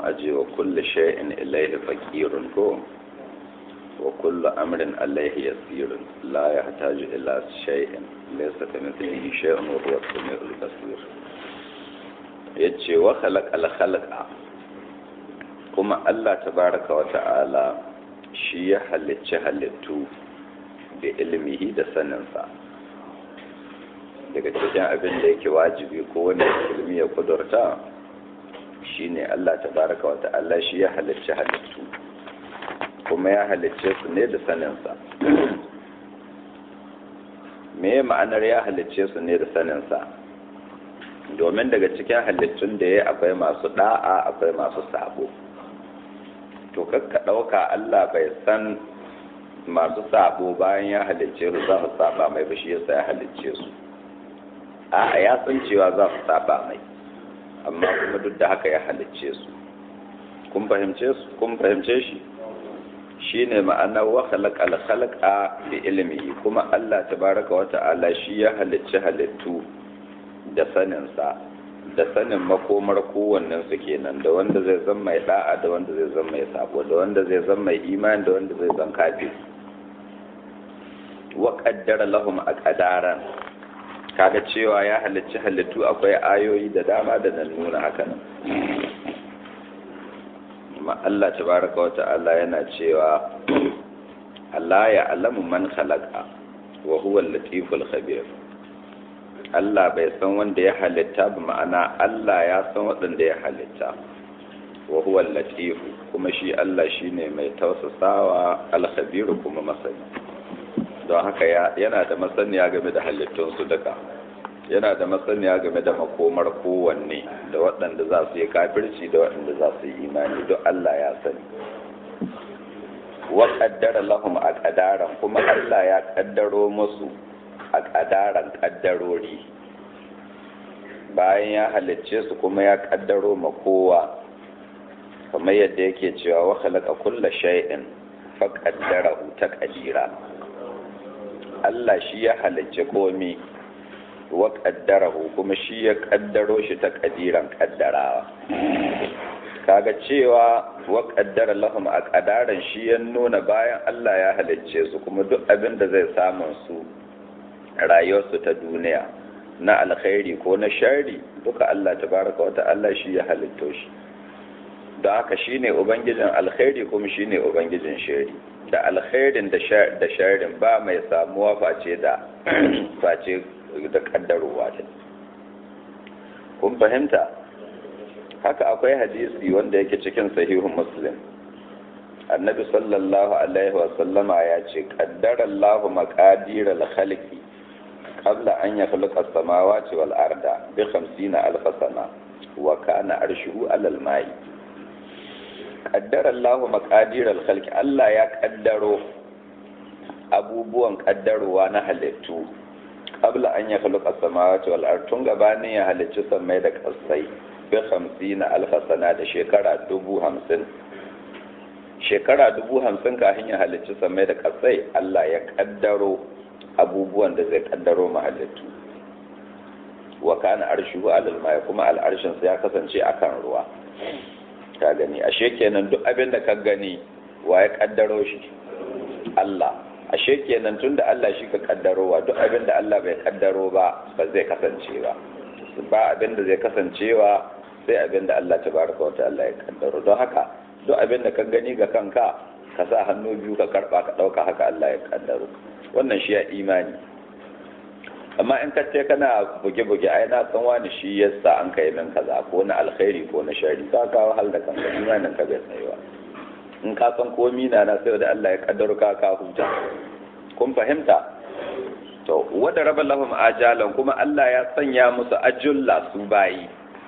aje wa kullu shay'in ilayhi faqirun ko wa kullu amrin alayhi yasirun la yahtaju ila shay'in laysa kamithlihi shay'un wa huwa as-sami'ul basir yace wa khalaqal khalqa kuma Allah tabaraka wa ta'ala shi ya halicci halittu da ilmihi da saninsa daga cikin abin da yake wajibi ko wani ilmi ya kudurta shine Allah tabaraka wa ta'ala shi ya halicci halittu kuma ya halicce su ne da saninsa me ma'anar ya halicce su ne da saninsa domin daga cikin halittun da ya akwai masu da'a akwai masu sabo to kakka ɗauka Allah bai san masu sabo bayan ya halicce su za su saba mai ba shi yasa ya halicce su a ya san cewa za su saba mai amma kuma duk da haka ya halicce su kun fahimce su kun fahimce shi shine ma'anar wa khalaqal khalaqa bi ilmi kuma Allah tabaraka wa ta'ala shi ya halicci halittu da sanin sa da sanin makomar kowannen su kenan da wanda zai zama mai da'a da wanda zai zama mai sabo da wanda zai zama mai imani da wanda zai zama kafir wa qaddara lahum aqdaran kaga cewa ya halicci halittu akwai ayoyi da dama da nan nuna haka nan amma Allah tabaraka wa ta'ala yana cewa Allah ya alamu man khalaqa wa huwa al-latiful khabir Allah bai san wanda ya halitta ba ma'ana Allah ya san waɗanda ya halitta wa huwa al-latif kuma shi Allah shine mai tausasawa al-khabir kuma masani don haka yana da masaniya game da halittunsu duka yana da masaniya game da makomar kowanne da waɗanda za su yi kafirci da waɗanda za su yi imani don Allah ya sani wa qaddara lahum aqdaran kuma Allah ya kaddaro musu aqdaran kaddarori bayan ya halicce su kuma ya kaddaro ma kowa kamar yadda yake cewa wa khalaqa kulla shay'in fa qaddarahu taqdira Allah shi ya halicce komi wa ƙaddarahu kuma shi ya ƙaddaro shi ta ƙadiran ƙaddarawa kaga cewa wa ƙaddara lahum a ƙadaran shi ya nuna bayan Allah ya halicce su kuma duk abin da zai samun su rayuwarsu ta duniya na alkhairi ko na shari duka Allah tabaraka wa ta'ala shi ya halitto shi don haka shine ubangijin alkhairi kuma shine ubangijin shari da alkhairin da sharin ba mai samuwa face da face da kaddarowa ta kun fahimta haka akwai hadisi wanda yake cikin sahihun muslim annabi sallallahu alaihi wa sallama ya ce qaddara Allahu maqadir al-khalqi qabla an yakhluqa as-samawati wal arda bi 50 alf sana wa kana arshuhu alal ma'i qaddara Allahu maqadir al-khalqi Allah ya kaddaro abubuwan kaddarowa na halittu qabla an yakhluqa as-samawati wal ard tun gabanin ya halicci sammai da kasai bi 50 alf sana da shekara 50 shekara 50 kafin ya halicci sammai da kasai Allah ya kaddaro abubuwan da zai kaddaro mahalittu wa kana arshuhu alal mai kuma al'arshin sa ya kasance akan ruwa ka gani ashe kenan duk abin da ka gani wa ya kaddaro shi Allah ashe kenan tunda Allah shi ka kaddarowa duk abin da Allah bai kaddaro ba ba zai kasance ba ba abin da zai kasancewa sai abin da Allah tabaraka wa ta'ala ya kaddaro don haka duk abin da ka gani ga kanka ka sa hannu biyu ka karba ka dauka haka Allah ya kaddaro wannan shi ya imani amma in ka ce kana buge-buge ai na san wani shi yasa an kai min kaza ko na alkhairi ko na shari ka kawo hal da kanka imanin ka bai tsayuwa in ka san komi na na sai da Allah ya kaddaro ka ka huta kun fahimta to wada raba lahum ajalan kuma Allah ya sanya musu ajulla su bayi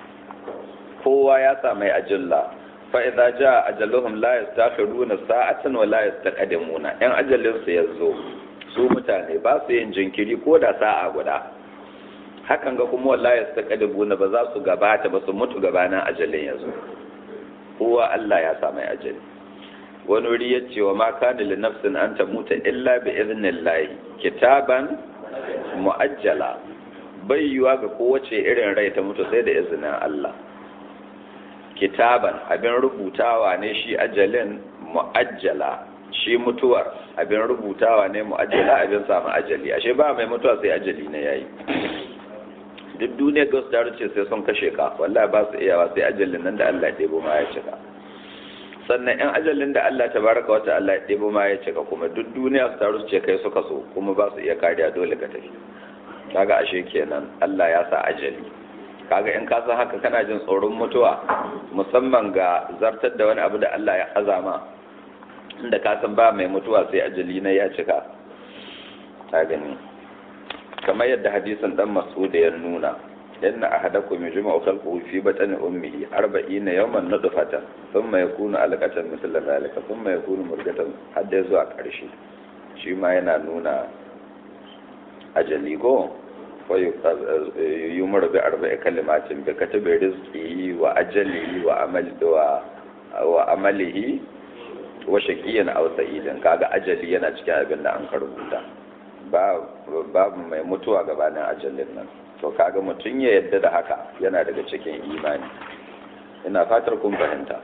kowa ya sa mai ajulla fa idza jaa ajaluhum la yastakhiruna sa'atan wa la yastaqdimuna in ajalin su yazo su mutane ba su yin jinkiri ko da sa'a guda hakan ga kuma wallahi yastaqdimuna ba za su gabata ba su mutu gabanin ajalin yazo kowa Allah ya sa mai ajali wani wuri ya ce wa ma kana li nafsin an tamuta illa bi idnillahi kitaban muajjala bai yiwa ga kowace irin rai ta mutu sai da izinin Allah kitaban abin rubutawa ne shi ajalin mu'ajjala shi mutuwar abin rubutawa ne mu'ajjala abin samu ajali ashe ba mai mutuwa sai ajali ne yayi duk duniya ga su ce sai sun kashe ka wallahi ba su iyawa sai ajalin nan da Allah ya ɗebo ma ya cika sannan yan ajalin da Allah ta baraka wata Allah ya ɗebo ma ya cika kuma duk duniya su taru su ce kai suka so kuma ba su iya kariya dole ka tafi kaga ashe kenan Allah ya sa ajali kaga in ka san haka kana jin tsoron mutuwa musamman ga zartar da wani abu da Allah ya azama inda ka san ba mai mutuwa sai ajali na ya cika ta gani kamar yadda hadisin dan mas'ud ya nuna inna ahadakum yujma'u khalquhu fi batni ummihi 40 yawman nutfatan thumma yakunu alaqatan mithla dhalika thumma yakunu murghatan hadda zuwa karshe shi ma yana nuna ajali go wa yumar bi arba'i kalimatin bi katabi rizqihi wa ajalihi wa amali wa wa amalihi wa shaqiyan aw sa'idan kaga ajali yana cikin abin da an karbuta babu mai mutuwa gabanin ajalin nan to kaga mutum ya yadda da haka yana daga cikin imani ina fatar kun fahimta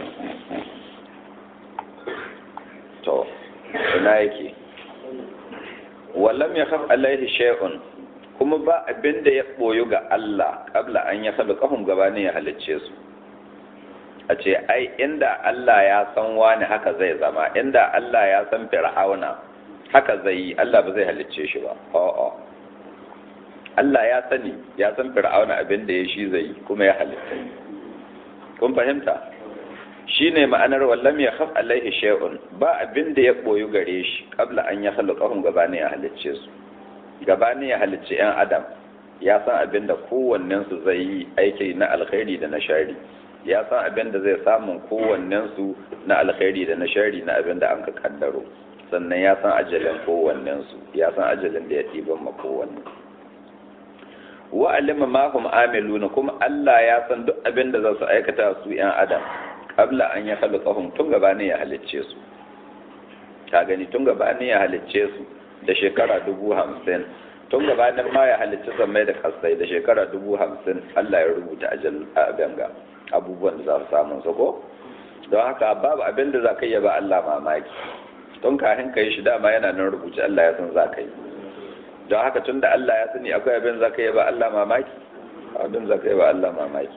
to ina yake wallam ya khaf alaihi shay'un kuma ba abin da ya boyu ga Allah kabla an ya khalaqahum gabanin ya halicce su a ce ai inda Allah ya san wani haka zai zama inda Allah ya san fir'auna haka zai yi Allah ba zai halicce shi ba a'a Allah ya sani ya san fir'auna abin da ya shi zai yi kuma ya halitta kun fahimta shine ma'anar wallam ya khaf alaihi shay'un ba abin da ya boyu gare shi kabla an ya khalaqahum gabanin ya halicce su gabanin ya halicce yan adam ya san abin da kowannen su zai yi aiki na alkhairi da na shari ya san abin da zai samun kowannen su na alkhairi da na shari na abin da an ka kaddaro sannan ya san ajalin kowannensu ya san ajalin da ya ɗiban ma kowanne wa alima ma hum amiluna kuma Allah ya san duk abin da za su aikata su yan adam qabla an ya khalaqahum tun gabanin ya halicce su ka gani tun gabanin ya halicce su da shekara dubu hamsin tun gabanin ma ya halicci sammai da kasai da shekara dubu hamsin Allah ya rubuta ajal abin ga abubuwan da za su samu su ko don haka babu abin da za ka yi ba Allah mamaki don kafin ka yi shi dama yana nan rubuce Allah ya san za ka yi don haka tun da Allah ya sani akwai abin za ka yi ba Allah mamaki abin za ka yi ba Allah mamaki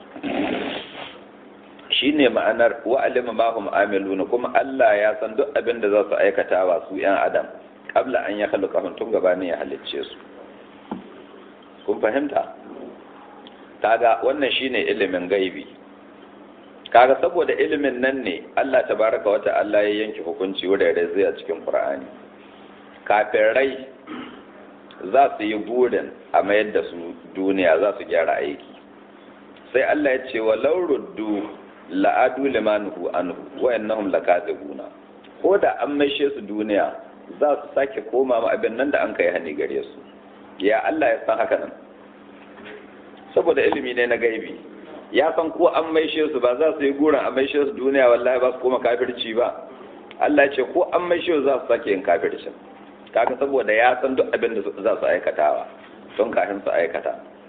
shi ne ma'anar wa'alima ma hum amiluna kuma Allah ya san duk abin da za su aikata wa su yan adam kabla an ya khalaqahum tun gabanin ya halicce su kun fahimta kaga wannan shine ilimin gaibi kaga saboda ilimin nan ne Allah tabaraka wa ta'ala ya yanke hukunci wurare zai a cikin Qur'ani kafirai za su yi burin a mayar da su duniya za su gyara aiki sai Allah ya ce wa lauruddu la'adu limanuhu anhu wa innahum lakazibuna ko da an maishe su duniya za su sake koma ma abin nan da an kai hani gare su ya Allah ya san haka nan saboda ilimi ne na gaibi ya san ko an maishe su ba za su yi gurin a maishe su duniya wallahi ba su koma kafirci ba Allah ya ce ko an maishe su za su sake yin kafircin kaga saboda ya san duk abin da za su aikatawa don kafin su aikata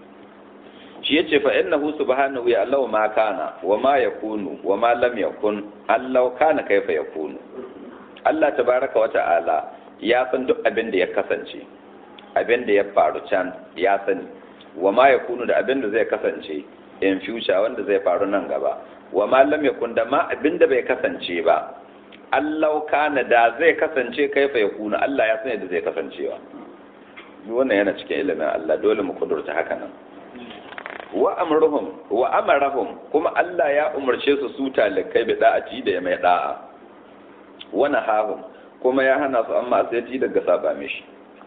shi yace fa innahu subhanahu ya Allah ma kana wa ma yakunu wa ma lam yakun Allah kana kaifa yakunu Allah tabaraka wa ta'ala ya san duk abin da ya kasance abin da ya faru can ya sani wa ma yakunu da abin da zai kasance in future wanda zai faru nan gaba wa ma lam yakun da ma abin da bai kasance ba Allah kana da zai kasance kaifa yakunu Allah ya sani da zai kasancewa wannan yana cikin ilimin Allah dole mu kudurta haka nan wa amruhum wa amarahum kuma Allah ya umarce su su talikai bi da'ati da ya mai da'a wa nahahum kuma ya hana su amma sai ti daga saba mishi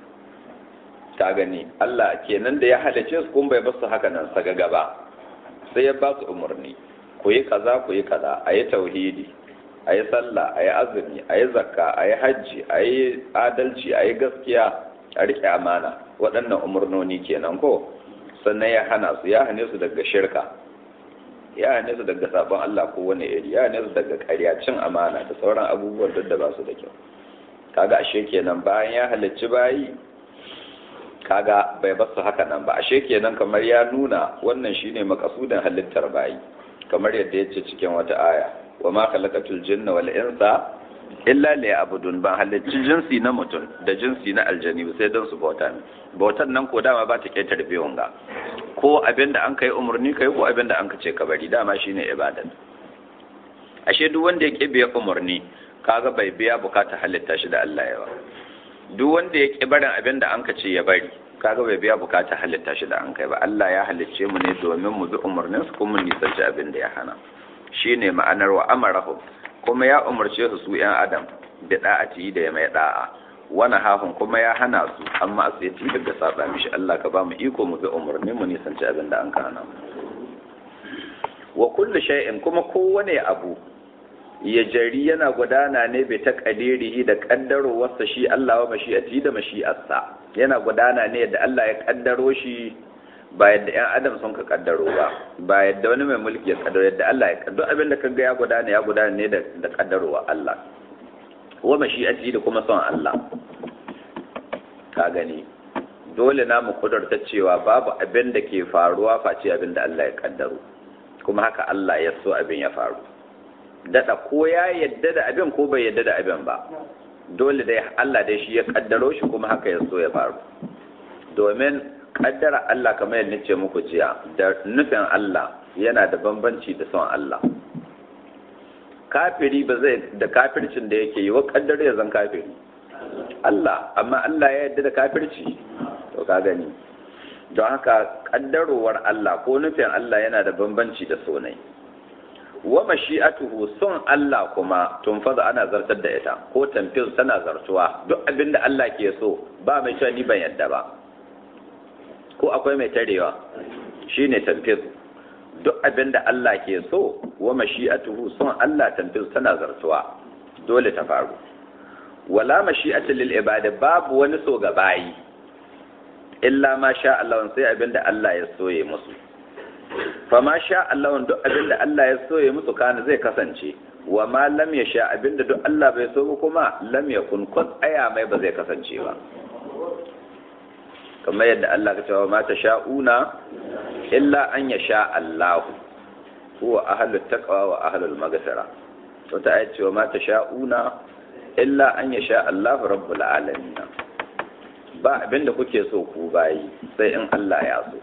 ta gani Allah kenan da ya halice su kuma bai basu haka nan saga gaba sai ya ba su umarni ku yi kaza ku yi kaza a yi tauhidi a yi sallah a yi azumi a yi zakka a yi hajji a yi adalci a yi gaskiya a riƙe amana waɗannan umarnoni kenan ko sannan ya hana su ya hane su daga shirka ya hane su daga sabon Allah ko wani iri ya hane su daga ƙarya cin amana da sauran abubuwan duk da ba su da kyau kaga ashe kenan bayan ya halicci bayi kaga bai bar su haka nan ba ashe kenan kamar ya nuna wannan shine makasudin halittar bayi kamar yadda ya ce cikin wata aya wa ma khalaqatul jinna wal insa illa liya'budun ban halicci jinsi na mutum da jinsi na aljani sai don su bauta ne bautan nan ko dama ba ta ketare biyon ga ko abin da an kai umarni kai ko abin da an ka ce ka bari dama shine ibadat ashe duk wanda ya kibiya umarni kaga bai biya bukata halitta shi da Allah yawa duk wanda ya ki barin abin da an ka ce ya bari kaga bai biya bukata halitta shi da an kai ba Allah ya halicce mu ne domin mu bi umarnin su kuma nisanci abin da ya hana shine ma'anar wa amarahu kuma ya umarce su su yan adam da da'ati da ya mai da'a wani hahun kuma ya hana su amma a tsaye daga saba mishi Allah ka ba mu iko mu bi umarnin mu nisanci abin da an ka hana wa kullu shay'in kuma kowane abu ya jari yana gudana ne bai ta kadirihi da kaddarowarsa shi Allah wa mashi'ati da mashi'arsa yana gudana ne yadda Allah ya kaddaro shi ba yadda ƴan adam sun ka kaddaro ba ba yadda wani mai mulki ya kaddaro yadda Allah ya kaddaro abin da kaga ya gudana ya gudana ne da da kaddarowa Allah wa mashi'ati da kuma son Allah ka gani dole na mu kudurta cewa babu abin da ke faruwa face abin da Allah ya kaddaro kuma haka Allah ya so abin ya faru daɗa ko ya yadda da abin ko bai yadda da abin ba dole dai Allah dai shi ya kaddaro shi kuma haka ya so ya faru domin kaddara Allah kamar yadda nace muku jiya da nufin Allah yana da bambanci da son Allah kafiri ba zai da kafircin da yake yi wa kaddara ya zan kafiri Allah amma Allah ya yadda da kafirci to ka gani don haka kaddarowar Allah ko nufin Allah yana da bambanci da sonai wa mashi'atuhu son Allah kuma tunfaza ana zartar da ita ko tamfiz tana zartuwa duk abin da Allah ke so ba mai cewa ni ban yadda ba ko akwai mai tarewa shine tamfiz duk abin da Allah ke so wa mashi'atuhu son Allah tamfiz tana zartuwa dole ta faru wala mashi'atu lil ibadi babu wani so ga bayi illa ma sha Allah sai abin da Allah ya soye musu fama sha Allah duk abinda Allah ya so ya musu kana zai kasance wa ma lam ya sha abinda duk Allah bai so kuma lam ya kun kun aya mai ba zai kasance ba kamar yadda Allah ka cewa ma ta sha'una illa an ya sha Allah huwa ahlut taqwa wa ahlul maghfira to ta ayat cewa ma ta sha'una illa an ya sha Allah rabbul alamin ba abinda kuke so ku bayi sai in Allah ya so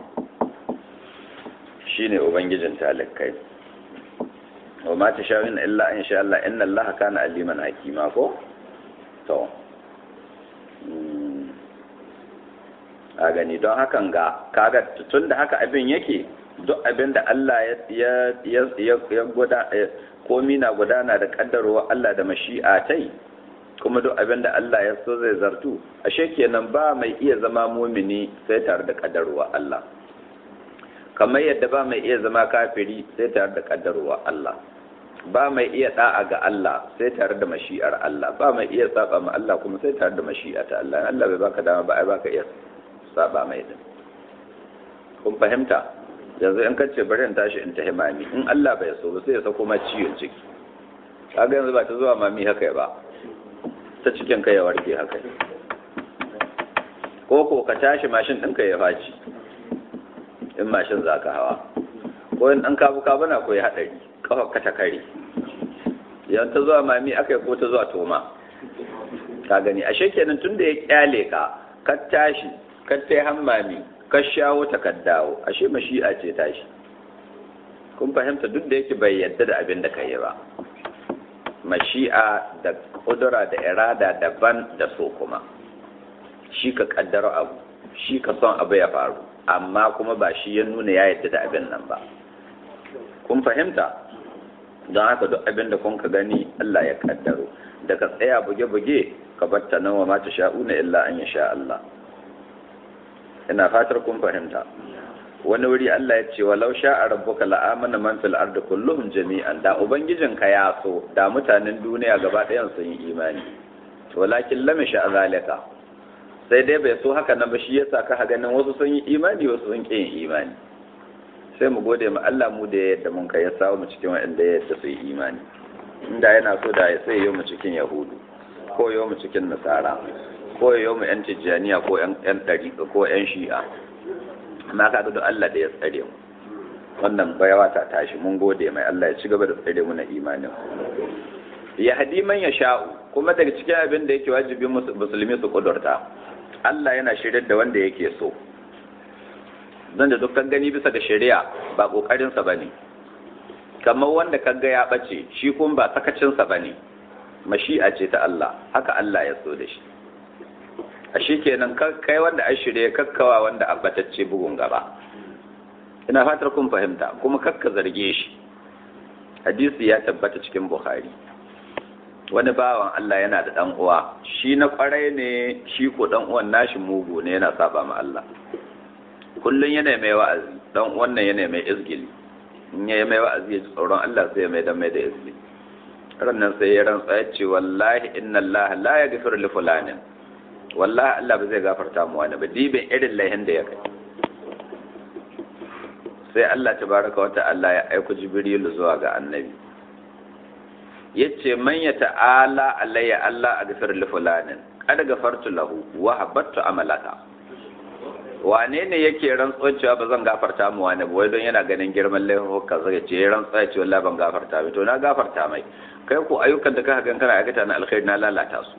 shine ubangijin talikai wa ma tashawin illa in sha Allah inna Allah kana aliman hakima ko to a gani don hakan ga kaga tun da haka abin yake duk abin da Allah ya ya ya guda komi na gudana da kaddarwa Allah da mashi'a tai kuma duk abin da Allah ya so zai zartu ashe kenan ba mai iya zama mumini sai tare da kaddarwa Allah kamar yadda ba mai iya zama kafiri sai tare da kaddarwa Allah ba mai iya da'a ga Allah sai tare da mashi'ar Allah ba mai iya saba ma Allah kuma sai tare da mashi'a ta Allah Allah bai baka dama ba ai baka iya saba mai din kun fahimta yanzu in kace bari in tashi in tahi mami in Allah bai so ba sai ya sako ma ciwon ciki kaga yanzu ba ta zuwa mami haka ba ta cikin kai ya warke haka ko ko ka tashi mashin ɗinka ya faci in mashin za ka hawa ko in ɗan kabu kabu na koyi haɗari kafa ka ta kare yan ta zuwa mami aka yi ko ta zuwa toma ka gani ashe kenan tun da ya kyale ka ka tashi ka tai hammami ka shawo ta ka dawo ashe mashi'a ce tashi kun fahimta duk da yake bai yadda da abin da ka yi ba mashi'a da kudura da irada daban da so kuma shi ka kaddara abu shi ka son abu ya faru amma kuma ba shi ya nuna ya yadda da abin nan ba kun fahimta don haka duk abin da kun ka gani Allah ya kaddaro da ka tsaya buge-buge ka batta nan wa mata sha'una illa an ya sha Allah ina fatar kun fahimta wani wuri Allah ya ce walau sha'a rabbuka la'amana man fil ardi kulluhum jami'an da ubangijinka ya so da mutanen duniya gaba ɗayan sun yi imani walakin lam sha zalika sai dai bai so haka nan ba shi yasa ka ganin wasu sun yi imani wasu sun ƙi yin imani sai mu gode ma Allah mu da yadda mun kai ya samu mu cikin wanda ya yadda su yi imani inda yana so da ya sai yau mu cikin yahudu ko yau mu cikin nasara ko yau mu yan tijjaniya ko yan ɗari ko yan shi'a amma kaga da Allah da ya tsare mu wannan bayawa ta tashi mun gode mai Allah ya ci gaba da tsare mu na imanin ya hadi man ya sha'u kuma daga cikin abin da yake wajibi musulmi su kudurta Allah yana shiryar da wanda yake so don da dukkan gani bisa ga shari'a ba kokarinsa ba ne kamar wanda kaga ya ɓace shi kuma ba sakacinsa ba ne mashi'a ce ta Allah haka Allah ya so da shi a shi kenan kai wanda an shirya kakkawa wanda abbatacce bugun gaba ina fatar kun fahimta kuma kakka zarge shi hadisi ya tabbata cikin bukhari wani bawan Allah yana da dan uwa shi na kwarai ne shi ko dan uwan nashi mugu ne yana saba ma Allah kullun yana mai wa'azi dan wannan yana mai izgili in ya mai wa'azi ya ji tsoron Allah sai ya mai dan mai da izgili rannan sai ya rantsa ya ce wallahi inna Allah la yaghfiru li fulanin wallahi Allah ba zai gafarta mu wani ba dibin irin laihin da ya kai sai Allah tabaraka wa ta'ala ya aiko Jibrilu zuwa ga annabi yace man ya ta'ala alayya Allah aghfir li fulanin qad gafartu lahu wa habattu amalaka wane ne yake rantsuwa cewa ba zan gafarta mu wani ba wai don yana ganin girman laifuka zai ce ya rantsuwa ya ce wallahi ban gafarta mai to na gafarta mai kai ko ayyukan da kaka gan kana aikata na alkhairi na lalata su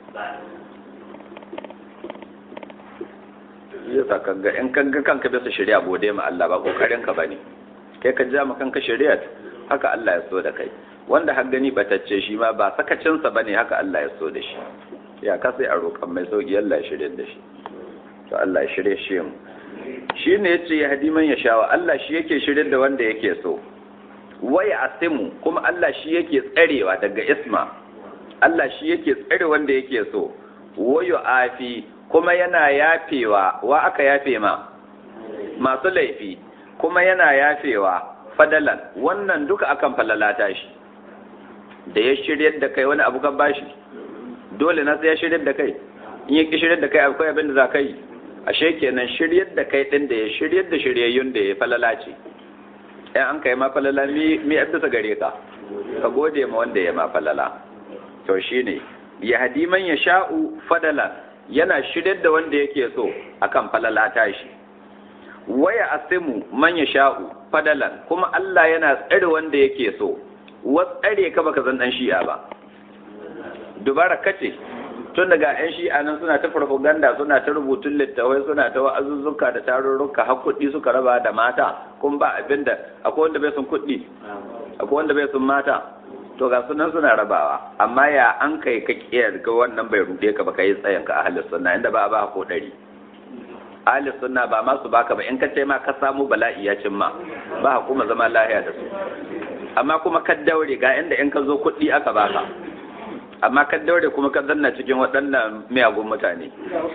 yasa kaga in kaga kanka bisa shari'a gode ma Allah ba kokarin ka bane kai ka ja ma kanka shari'a haka Allah ya so da kai wanda har gani batacce shi ma ba sakacin sa bane haka Allah ya so da shi ya ka sai a roƙan mai sauki Allah ya shirye da shi to Allah ya shirye shi mu shine yace ya hadi man ya shawa Allah shi yake shirye da wanda yake so wai asimu kuma Allah shi yake tsarewa daga isma Allah shi yake tsare wanda yake so wayo afi kuma yana yafewa wa aka yafe ma masu laifi kuma yana yafewa fadalan wannan duka akan falalata shi da ya shiryar da kai wani abu kan bashi dole na sai ya shiryar da kai in ya ki shiryar da kai akwai abin da za ka yi ashe kenan shiryar da kai din da ya shiryar da shiryayyun da ya falala ce ɗan an kai ma falala mi mi bisa gare ka ka gode ma wanda ya ma falala to shine ya hadi man ya sha'u fadalan yana shiryar da wanda yake so akan falala tashi waya asimu man ya sha'u fadalan kuma Allah yana tsare wanda yake so wa tsare ka baka zan dan shi'a ba dubara kace tun daga yan shi'a nan suna ta farfaganda suna ta rubutun littawai suna ta wa'azuzzuka da tarurruka har kuɗi suka raba da mata kun ba abinda akwai wanda bai sun kuɗi akwai wanda bai sun mata to ga sunan suna rabawa amma ya an kai ka kiyar ga wannan bai rude ka ba kai tsayin ka ahli sunna inda ba ba ko dari ahli sunna ba ma su baka ba in ka ce ma ka samu bala'i ya cin ma ba kuma zama lahiya da su amma kuma ka daure ga inda in ka zo kuɗi aka baka amma ka daure kuma ka zanna cikin waɗannan miyagun mutane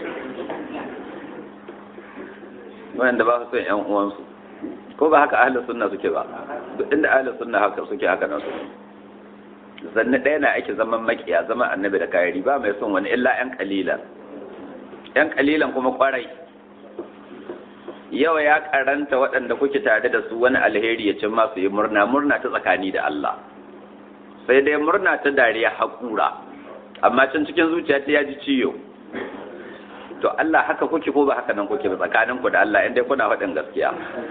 wanda ba su son yan uwansu ko ba haka ahli sunna suke ba duk inda ahli sunna haka suke haka nan su zanne ɗaya na ake zaman makiya zaman annabi da kayari ba mai son wani illa yan kalilan yan kalilan kuma kwarai yawa ya karanta waɗanda kuke tare da su wani alheri ya cin masu yi murna murna ta tsakani da Allah sai dai murna ta dariya haƙura amma can cikin zuciya ta yaji ciyo to Allah haka kuke ko ba haka nan kuke ba tsakanin ku da Allah inda kuna faɗin gaskiya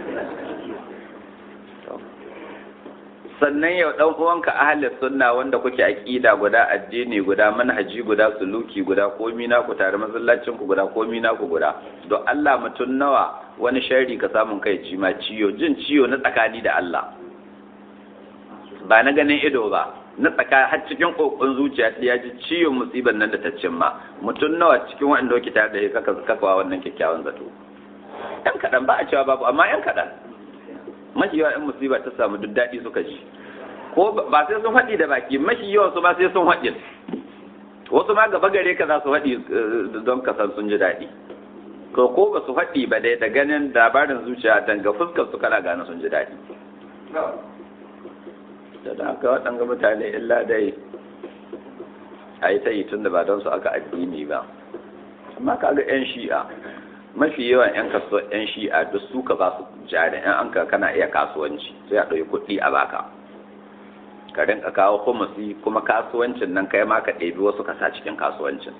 sannan yau dan uwanka ahli sunna wanda kuke aqida guda addini guda manhaji guda suluki guda komi na ku tare masallacin ku guda komi na ku guda don Allah mutun nawa wani sharri ka samun kai ci ma ciyo jin ciyo na tsakani da Allah ba na ganin ido ba na tsaka har cikin kokon zuciya ta ya ji ciwon musibar nan da ta cimma mutum nawa cikin wanda wake tare da shi kaka kakawa wannan kyakkyawan zato yan kaɗan ba a cewa babu amma yan kaɗan mafi yawa yan musiba ta samu duk daɗi suka ji ko ba sai sun faɗi da baki mafi yawan su ba sai sun faɗi wasu ma gaba gare ka za su faɗi don ka san sun ji daɗi ko ko ba su faɗi ba dai da ganin labarin zuciya danga fuskar su kana gane sun ji daɗi da da haka waɗanga mutane illa dai a yi ta yi tun da ba don su aka addini ba amma kaga 'yan shi'a mafi yawan 'yan kasuwa 'yan shi'a duk su ka ba su jari 'yan an ka kana iya kasuwanci sai a ɗauki kuɗi a baka ka rinka kawo kumusi kuma kasuwancin nan kai ma ka ɗebi wasu ka sa cikin kasuwancin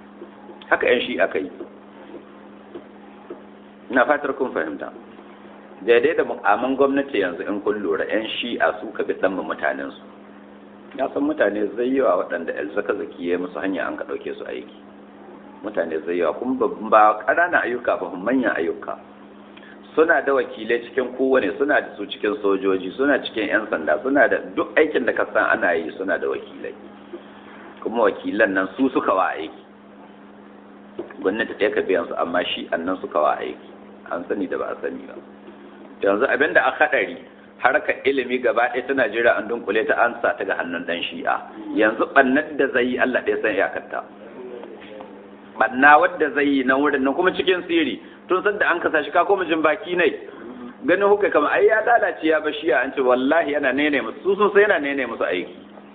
haka 'yan shi'a ka yi ina fatar kun fahimta daidai da mukamin gwamnati yanzu in kun lura yan shi'a su ka bi dan mutanen su ya san mutane zai yawa waɗanda zaka zaki ya musu hanya an ka ɗauke su aiki mutane zai yawa kuma ba ƙananan ayyuka ba manyan ayyuka suna da wakilai cikin kowane suna da su cikin sojoji suna cikin 'yan sanda suna da duk aikin da ka san ana yi suna da wakilai kuma wakilan nan su suka wa aiki gwamnati ɗaya ka biyan su amma shi annan suka wa aiki an sani da ba a sani ba yanzu abin da aka haɗari harkar ilimi gaba ɗaya ta Najeriya an dunkule ta an sa ta ga hannun ɗan shi'a yanzu ɓannar da zai yi Allah ɗaya san iyakarta ɓanna wadda zai yi na wurin nan kuma cikin siri tun sanda an kasa shi ka koma jin baki ne ganin hukai kama ai ya lalace ya ba shi'a an ce wallahi yana nene musu su sun sai yana nene musu aiki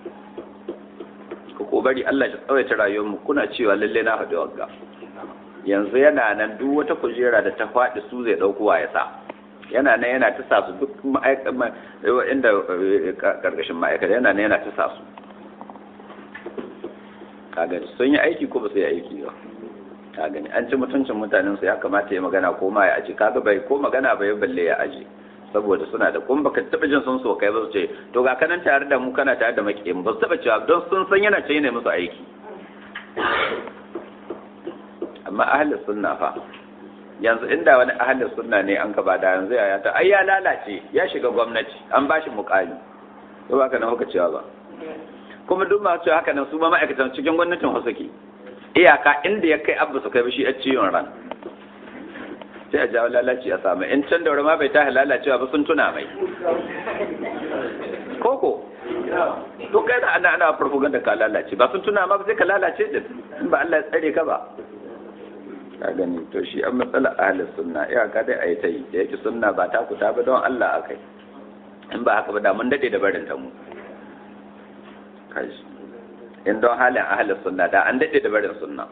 ko bari Allah ya tsawaita rayuwar mu kuna cewa lalle na haɗu wagga yanzu yana nan duk wata kujera da ta faɗi su zai ɗaukowa ya sa yana nan yana ta sa su duk inda karkashin ma'aikata yana nan yana ta sa su kagani sun yi aiki ko ba su yi aiki ba kagani an ci mutuncin mutanen su ya kamata ya magana ko ma ya aji kaga bai ko magana bai balle ya aji saboda suna da kuma baka taba jin sun so kai ba su ce to ga kanan tare da mu kana tare da makiyin ba su taba cewa don sun san yana ce ne musu aiki amma ahlus sunna fa yanzu inda wani ahalin sunna ne an gaba da yanzu ya ta ai ya lalace ya shiga gwamnati an ba shi mukami ko ba ka nan kuka cewa ba kuma duk masu cewa haka nan su ma ma'aikatan cikin gwamnatin wasu ke iyaka inda ya kai abu su kai shi a ciwon ran sai a jawo lalaci a samu in can daura ma bai ta lalacewa ba sun tuna mai koko to kai da ana ana propaganda ka lalace ba sun tuna ma ba sai ka lalace din in ba Allah ya tsare ka ba ka gani to shi an matsala ahlus sunna iyaka dai a yi ta yi da yake sunna ba ta kuta ba don Allah akai in ba haka ba da mun dade da barin ta mu kashi in don halin ahlus sunna da an dade da barin sunna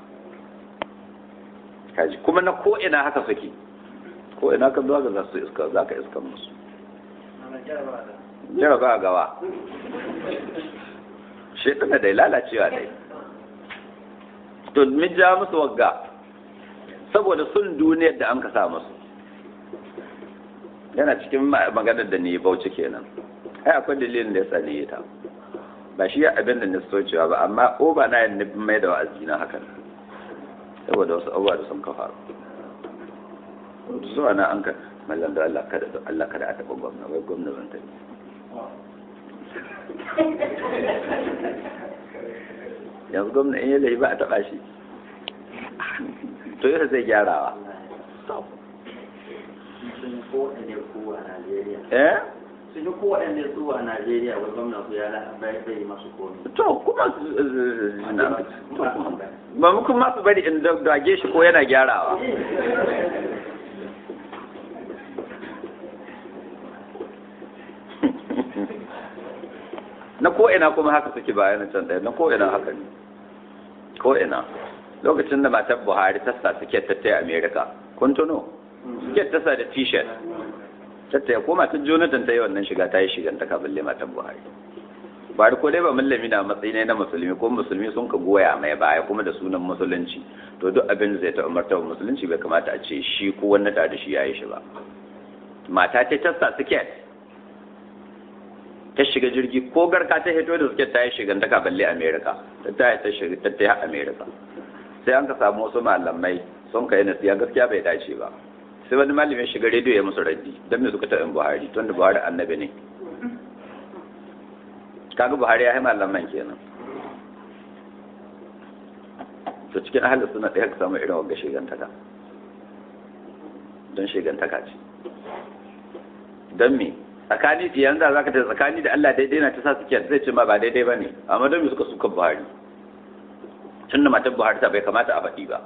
kaji kuma na ko ina haka suke ko ina ka zuwa ga za su iska za ka iska musu jaraba gawa shi ɗana da lalacewa dai to min ja musu wagga saboda sun duniyar da an ka sa musu yana cikin maganar da ni bauchi kenan ai akwai dalilin da ya tsani ta ba shi abin da na so cewa ba amma o ba na yin mai da wa'azi na hakan saboda wasu abubuwa da sun ka faru zuwa na an ka mallan da Allah kada da Allah kada a taɓa gwamna wai gwamna zan tafi yanzu gwamna in yi laifi ba a taɓa shi to yau zai gyarawa eh sun yi kowaɗanne su a Najeriya wa gwamna su ya bai yi masu komi. to kuma ba mu kuma su bari in dage shi ko yana gyarawa na ko'ina kuma haka suke bayan can ɗaya na ko'ina haka ne ko'ina lokacin da matar buhari ta sa suke tattaya amerika kun tuno suke tasa da t-shirt tattaya ko matar jonathan ta yi wannan shiga ta yi shigan ta kaballe matar buhari bari ko dai ba mallami na matsayi ne na musulmi ko musulmi sun ka goya mai baya kuma da sunan musulunci to duk abin da zai ta umarta wa musulunci bai kamata a ce shi ko wani da shi ya yi shi ba mata ta tasa suke ta shiga jirgi ko garka ta hito da suke ta yi shigan ta kaballe amerika ta ta ta shiga ta ta amerika sai an ka samu wasu malamai sun kai nasiya gaskiya bai dace ba sai wani malamin shiga rediyo ya musu raddi don me suka taɓin buhari tun da buhari annabi ne kaga buhari ya yi malaman kenan to cikin ahalin suna ɗaya ka samu irin wagga shigantaka don shigantaka ce don me tsakani yanzu za ka ta tsakani da Allah daidai na ta sa suke zai ce ma ba daidai ba ne amma don me suka suka buhari tun da matan buhari ta bai kamata a faɗi ba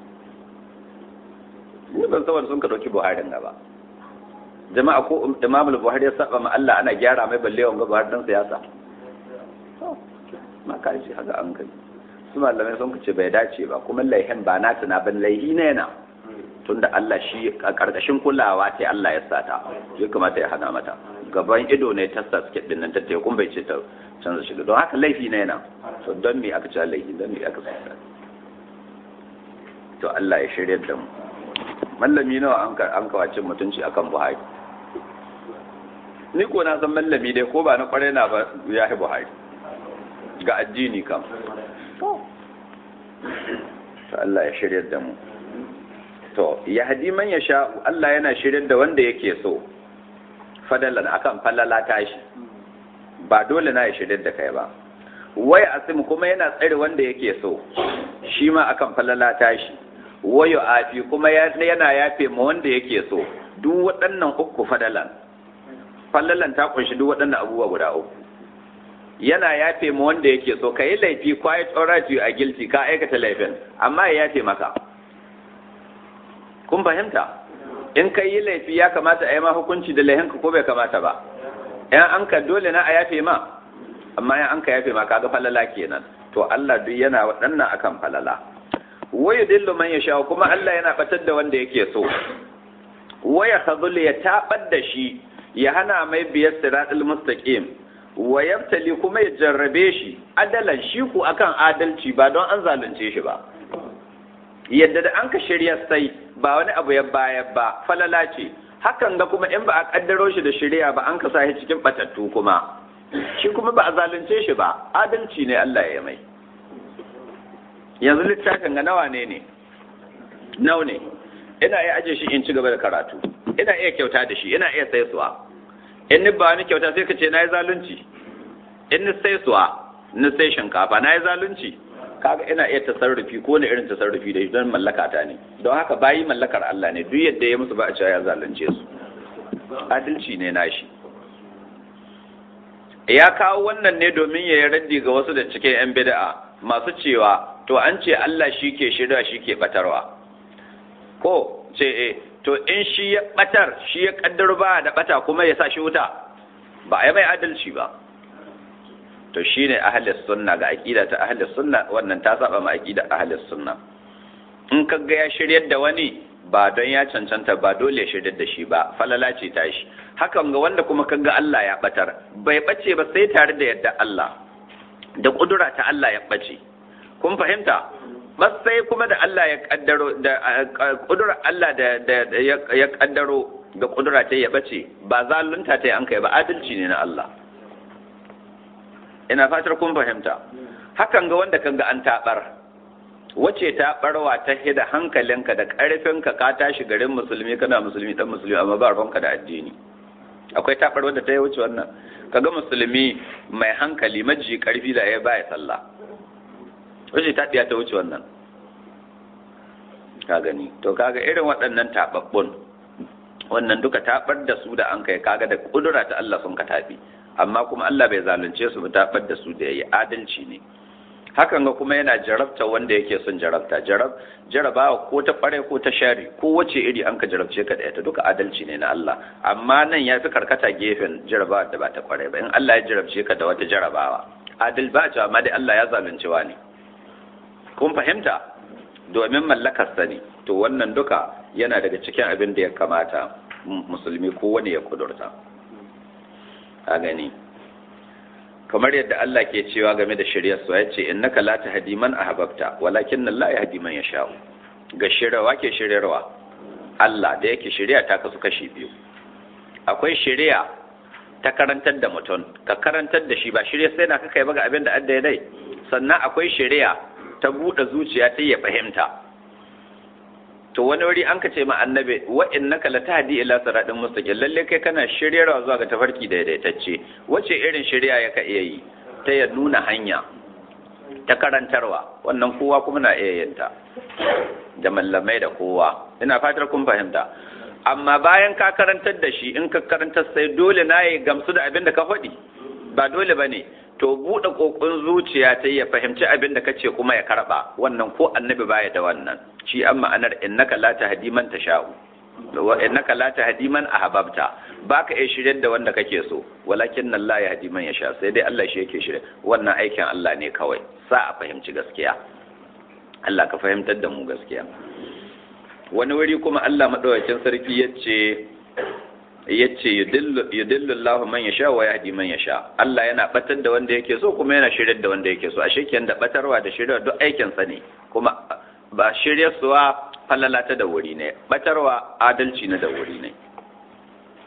ni ban saboda sun ka ɗauki buharin gaba jama'a ko imamul buhari ya saba ma Allah ana gyara mai balle wanga buhari dan siyasa ma ka shi haka an kai su malamai sun ce bai dace ba kuma laihin ba na tuna ban laihi ne na tunda Allah shi a karkashin kulawa ta Allah ya sata ya kamata ya hana mata gaban ido ne ta sa suke dinnan ta kun bai ce ta canza shiga don haka laifi ne na to don me aka ce laifi don me aka sata to Allah ya shirya da mu mallami nawa an an kawacin mutunci akan Buhari ni ko na san mallami dai ko ba na kwarai na ba ya buhari ga addini kam to Allah ya shirya da mu to ya hadi man ya sha Allah yana shirya da wanda yake so fadalan akan falala tashi ba dole na ya shirya da kai ba wai asim kuma yana tsare wanda yake so shi ma akan falala tashi wayo afi kuma yana yafe ma wanda yake so duk waɗannan uku fadalan falalan ta kunshi duk waɗannan abubuwa guda uku yana yafe ma wanda yake so ka yi laifi quiet alright you are guilty ka aikata laifin amma ya yafe maka kun fahimta in ka yi laifi ya kamata a yi ma hukunci da laifinka ko bai kamata ba yan an ka dole na a yafe ma amma yan an ka yafe ma kaga falala kenan to Allah duk yana waɗannan akan falala waya dillu man yasha kuma Allah yana batar da wanda yake so waya khadhul ya tabar da shi ya hana mai biyar siratul mustaqim wa yabtali kuma ya jarrabe shi adalan shi ku akan adalci ba don an zalunce shi ba yadda da an ka shirya sai ba wani abu ya baya ba falala ce hakan ga kuma in ba a kaddaro shi da shirya ba an ka sa shi cikin batattu kuma shi kuma ba a zalunce shi ba adalci ne Allah ya mai yanzu littafin ga nawa ne ne nau ne ina iya aje shi in ci gaba da karatu ina iya kyauta da shi ina iya saisuwa in ni ba ni kyauta sai ka ce na yi zalunci in ni saisuwa ni sai shinkafa na yi zalunci kaga ina iya tasarrufi ko ne irin tasarrufi da don mallaka ta ne don haka bayi mallakar Allah ne duk yadda ya musu ba a cewa ya zalunce su adalci ne nashi ya kawo wannan ne domin ya yi raddi ga wasu da cikin 'yan bida'a masu cewa to an ce Allah shi ke shirya shi ke batarwa ko ce e to in shi ya batar shi ya kaddar ba da bata kuma ya sa shi wuta ba a yi mai adalci ba to shi ne ahalis sunna ga aƙida ta ahalis sunna wannan ta saba ma aƙida ahalis sunna in ka ga ya shiryar da wani ba don ya cancanta ba dole ya shiryar da shi ba falala ce ta shi hakan ga wanda kuma kaga Allah ya batar bai bace ba sai tare da yadda Allah da kudura ta Allah ya bace kun fahimta bas sai kuma da Allah ya kaddaro da kudura Allah da ya kaddaro ga kudura ta ya bace ba zalunta ta an kai ba adalci ne na Allah ina fatar kun fahimta hakan ga wanda kaga an tabar wace ta barwa ta hida hankalinka da karfinka ka tashi garin musulmi kana musulmi dan musulmi amma ba ruwanka da addini akwai tabar wanda ta yi wuce wannan kaga musulmi mai hankali maji karfi da ya baya sallah wace ta ta wuce wannan ka gani to kaga irin waɗannan tababbun wannan duka tabar da su da an kai kaga da kudura ta Allah sun ka tabi amma kuma Allah bai zalunce su ba tabar da su da yayi adalci ne hakan ga kuma yana jarabta wanda yake son jarabta jarab jarabawa ko ta kware ko ta shari ko wace iri an ka jarabce ka da ita duka adalci ne na Allah amma nan ya fi karkata gefen jarabawa da ba ta kware ba in Allah ya jarabce ka da wata jarabawa adal ba ta amma dai Allah ya zalunci ne kun fahimta domin mallakar sani to wannan duka yana daga cikin abin da ya kamata musulmi ko wani ya kudurta a gani kamar yadda Allah ke cewa game da shiryar su ya ce innaka la tahdi man ahbabta walakin Allah yahdi man yasha ga shiryawa ke shiryarwa Allah da yake shirya ta kasu kashi biyu akwai shirya ta karantar da mutum ka karantar da shi ba shirya sai na ka kai ba ga abin da adda dai sannan akwai shirya ta buɗe zuciya ta ya fahimta to wani wuri an ka ce ma annabi wa innaka latahdi ila siratin mustaqim lalle kai kana shiryarwa zuwa ga tafarki daidaitacce wace irin shirya ya ka iya yi ta ya nuna hanya ta karantarwa wannan kowa kuma na iya yin ta da mallamai da kowa ina fatar kun fahimta amma bayan ka karantar da shi in ka karantar sai dole na yi gamsu da abin da ka faɗi ba dole ba ne to buɗe ƙoƙon zuciya ta ya fahimci abin da kace kuma ya karɓa wannan ko annabi baya da wannan shi an ma'anar innaka la tahdi man tasha'u wa innaka la tahdi man ahbabta baka iya shiryar da wanda kake so walakin Allah ya hadi man yasha sai dai Allah shi yake shirye wannan aikin Allah ne kawai sa a fahimci gaskiya Allah ka fahimtar da mu gaskiya wani wuri kuma Allah madaukakin sarki yace yace yudillu Allah man yasha wa yahdi man yasha Allah yana batar da wanda yake so kuma yana shiryar da wanda yake so ashe kenan da batarwa da shiryar duk aikin sa ne kuma ba shiryar suwa falala ta da wuri ne batarwa adalci na da wuri ne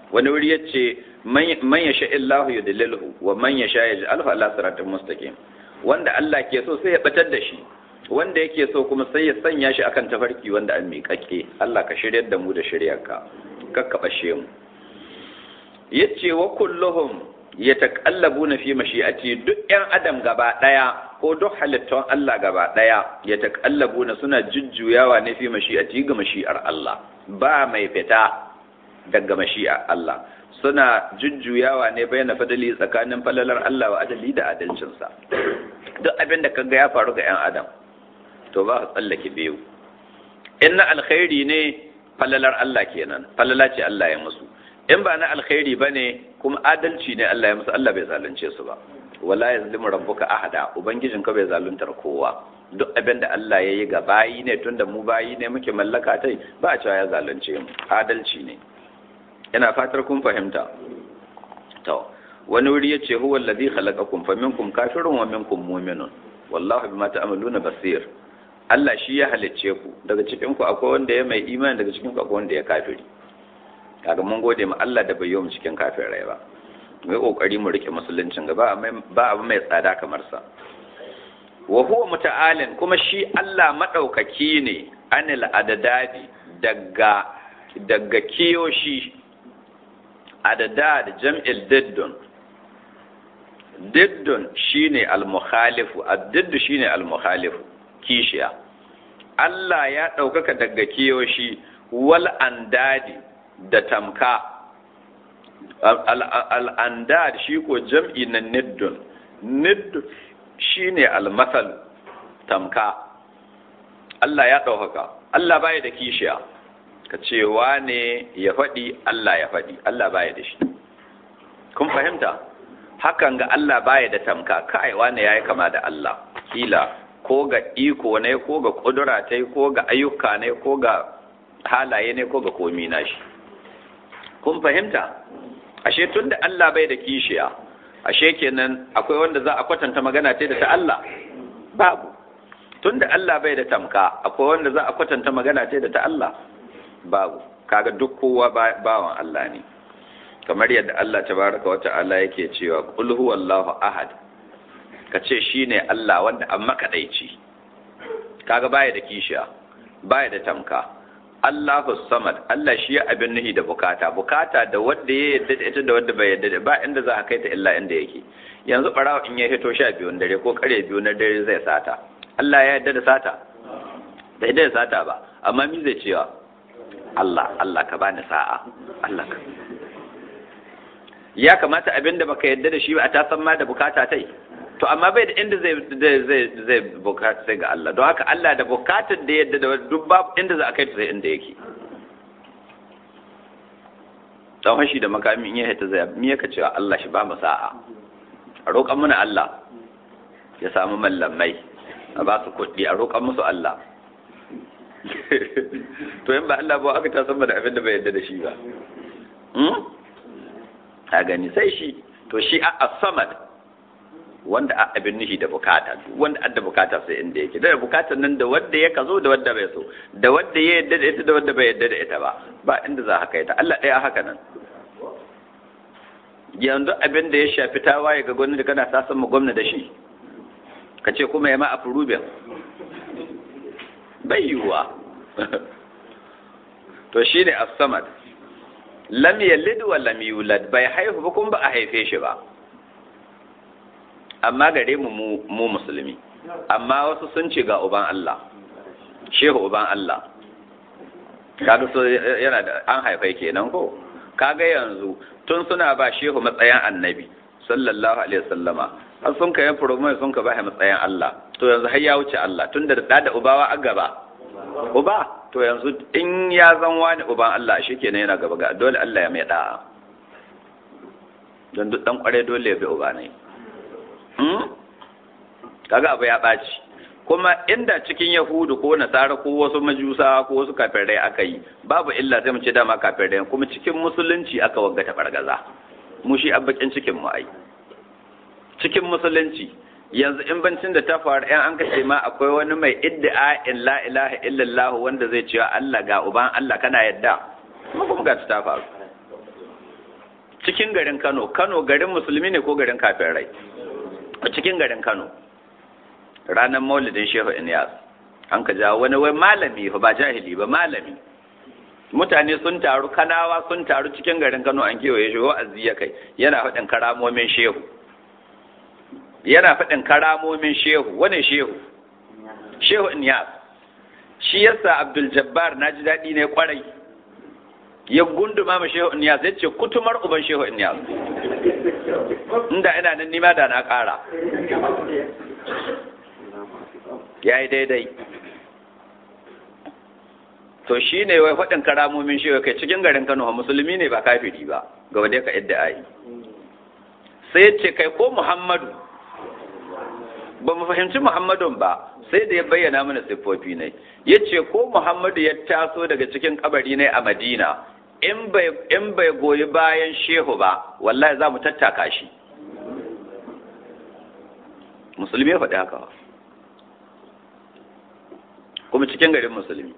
wani wuri yace man yasha illahu yudlilhu wa man yasha yaj'alhu ala siratin mustaqim wanda Allah ke so sai ya batar da shi wanda yake so kuma sai ya sanya shi akan tafarki wanda an miƙaƙe Allah ka shiryar da mu da shiryarka kakka bashe mu yace wa kulluhum yataqallabuna fi mashi'ati duk ƴan adam gaba daya ko duk halittun Allah gaba daya yataqallabuna suna jujjuyawa ne fi mashi'ati ga mashi'ar Allah ba mai fita daga mashi'ar Allah suna jujjuyawa ne bayan fadali tsakanin falalar Allah wa adali da adalcinsa duk abin da kaga ya faru ga ƴan adam to ba ka tsallake biyu in na alkhairi ne falalar Allah kenan falala ce Allah ya musu in ba na alkhairi ba ne kuma adalci ne Allah ya musu Allah bai zalunce su ba wala yazlimu rabbuka ahada ubangijin ka bai zaluntar kowa duk abin da Allah ya yi ga bayi ne tunda mu bayi ne muke mallaka tai ba a cewa ya zalunce mu adalci ne ina fatar kun fahimta to wani wuri yace huwa allazi khalaqakum faminkum kafirun wa minkum mu'minun wallahu bima ta'maluna basir Allah shi ya halicce ku daga cikin ku akwai wanda ya mai imani daga cikin ku akwai wanda ya kafiri kaga mun gode ma Allah da bai yi mu cikin kafirai ba mu yi kokari mu rike musuluncin gaba ba abu mai tsada kamar sa wa huwa muta'alin kuma shi Allah madaukaki ne anil adadadi daga daga kiyoshi adadad jam'il diddun diddun shine al-mukhalifu ad-diddu shine al-mukhalifu kishiya Allah ya ɗaukaka daga kiyoshi wal andadi da tamka al'andad shi ko jam'i na niddun niddun shi ne almasal tamka Allah ya ɗaukaka Allah baya da kishiya ka cewa ne ya faɗi Allah ya faɗi Allah baya da shi kun fahimta hakan ga Allah baya da tamka kai wane yayi kama da Allah kila ko ga iko ne ko ga kudura ta ko ga ayyuka ne ko ga halaye ne ko ga komi na shi kun fahimta ashe tun da Allah bai da kishiya ashe kenan akwai wanda za a kwatanta magana ce da ta Allah babu tun da Allah bai da tamka akwai wanda za a kwatanta magana ce da ta Allah babu kaga duk kowa bawan Allah ne kamar yadda Allah tabaraka wa ta'ala yake cewa qul huwallahu ahad ka ce shi ne Allah wanda an makaɗaici kaga baya da kishiya baya da tamka Allahu samad Allah shi ya abin nuhi da bukata bukata da wanda ya yadda da ita da wanda bai yadda da ba inda za a kai ta illa inda yake yanzu barawa in ya hito sha biyun dare ko kare biyu na dare zai sata Allah ya yadda da sata bai yadda da sata ba amma mi zai cewa Allah Allah ka bani sa'a Allah ka ya kamata abinda baka yadda da shi ba a tasan ma da bukata tai to amma bai da inda zai zai zai bukata sai ga Allah don haka Allah da bukatar da yadda da duk babu inda za a kai ta sai inda yake dan hashi da makami in ya hita zai mi yaka cewa Allah shi ba mu sa'a a roƙan muna Allah ya samu mallamai a ba su kuɗi a roƙan musu Allah to in ba Allah ba aka ta san da abin da bai yadda da shi ba a gani sai shi to shi a samad wanda a abin nishi da bukata wanda adda bukata sai inda yake da bukatar nan da wanda ya kazo da wanda bai so da wanda ya yadda da ita da wanda bai yadda da ita ba ba inda za haka ita Allah ɗaya haka nan yanzu abin da ya shafi tawaye ga gwamnati kana sasan mu gwamnati da shi ka ce kuma ya ma a furubin bai yiwuwa to shine as-samad lam yalid wa lam yulad bai haihu ba kuma ba a haife shi ba amma gare mu mu musulmi amma wasu sun ce ga uban Allah shehu uban Allah kaga so yana da an haifai kenan ko kaga yanzu tun suna ba shehu matsayin annabi sallallahu alaihi wasallama har sun kai furumai sun ka ba matsayin Allah to yanzu har ya wuce Allah tunda da da ubawa a gaba uba to yanzu in ya zan wani uban Allah shi kenan yana gaba ga dole Allah ya mai da'a don duk dan kware dole ya bi uba ne kaga abu ya ɓaci kuma inda cikin yahudu ko nasara ko wasu majusa ko wasu kafirai aka yi babu illa sai mu ce dama kafirai kuma cikin musulunci aka wagga ta bargaza mu shi abbakin cikin mu ai cikin musulunci yanzu in bancin da ta faru yan an kace ma akwai wani mai iddia in la ilaha illallah wanda zai cewa Allah ga uban Allah kana yadda kuma kuma ga ta faru cikin garin Kano Kano garin musulmi ne ko garin kafirai cikin garin Kano ranar maulidin Shehu Inyas an ka jawo wani wai malami ba jahili ba malami mutane sun taru kanawa sun taru cikin garin Kano an kewaye shi wa'azi ya kai yana faɗin karamomin shehu yana faɗin karamomin shehu wane shehu shehu Inyas shi yasa Abdul Jabbar naji daɗi ne kwarai ya gunduma ma shehu Inyas ya ce kutumar uban shehu Inyas inda ina nan nima da na ƙara ya yi daidai to shi ne wai faɗin karamomin shi kai cikin garin kano musulmi ne ba kafiri ba ga wadai ka yadda ayi sai ya ce kai ko muhammadu ba mu fahimci muhammadun ba sai da ya bayyana mana siffofi ne ya ce ko muhammadu ya taso daga cikin kabari ne a madina in bai goyi bayan shehu ba wallahi za mu tattaka shi musulmi ya faɗi haka kuma cikin garin musulmi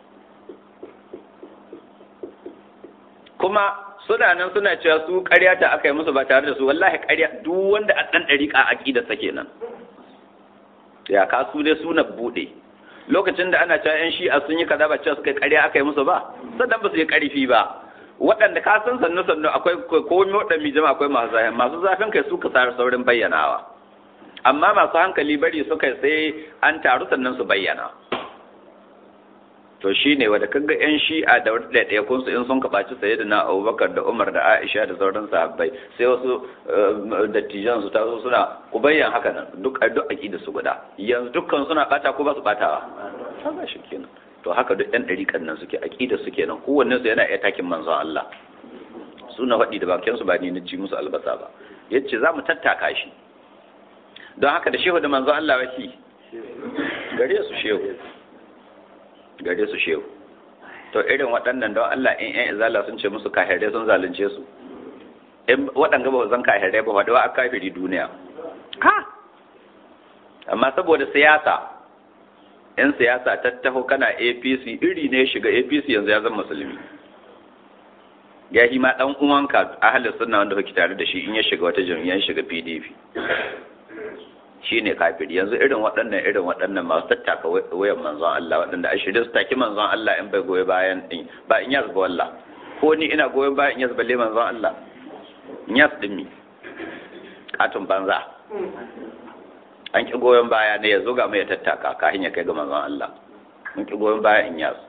kuma suna nan suna cewa su ƙarya ta aka yi musu ba tare da su wallahi ƙarya duk wanda a ɗan ɗariƙa a ƙida sa kenan ya ka su dai suna buɗe lokacin da ana cewa 'yan shi'a sun yi kaza ba cewa suka yi ƙarya aka yi musu ba sannan ba su yi ƙarfi ba waɗanda ka san sannu sannu akwai komai waɗanda jama'a akwai masu zafin masu zafin kai su ka saurin bayyanawa amma masu hankali bari suka sai an taru sannan su bayyana to shi ne wadda kaga yan shi'a da wadda ɗaya kunsu in sun kaɓaci saye da na abubakar da umar da aisha da sauran sahabbai sai wasu dattijan su taso suna ku bayyan haka nan duk duk aƙida su guda yanzu dukkan suna ɓata ko ba su ɓatawa haka shi kenan to haka duk yan ɗariƙan nan suke aƙida su kenan kowanne su yana iya takin manzon Allah suna faɗi da bakin su ba ni na ci musu albasa ba yace za mu tattaka shi don haka da shehu da manzon Allah waki gare su shehu gare su shehu to irin waɗannan don Allah in ƴan izala sun ce musu kahirai sun zalunce su in waɗanga ba zan kahirai ba waɗawa a kafiri duniya ha amma saboda siyasa in siyasa ta taho kana APC iri ne shiga APC yanzu ya zama musulmi ya ma dan uwanka ahalin sunna wanda kake tare da shi in ya shiga wata jam'iyyar shiga PDP shi ne kafiri yanzu irin waɗannan irin waɗannan masu tattaka wayan manzon Allah waɗanda a shirye su taki manzon Allah in bai goyi bayan in ba in yas ba wallah ko ni ina goyon bayan in yas balle manzon Allah in yas din mi katun banza an ki goyon baya ne ya zo ga mai tattaka kafin ya kai ga manzon Allah mun ki goyon baya in yas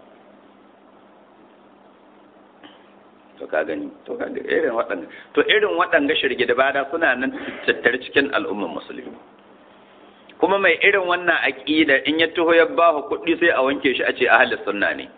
to ka gani to ka irin waɗanda to irin waɗanda shirge da bada suna nan tattare cikin al'ummar musulmi kuma mai irin wannan aƙida in ya taho ya ba kuɗi sai a wanke shi a ce ahalis sunna ne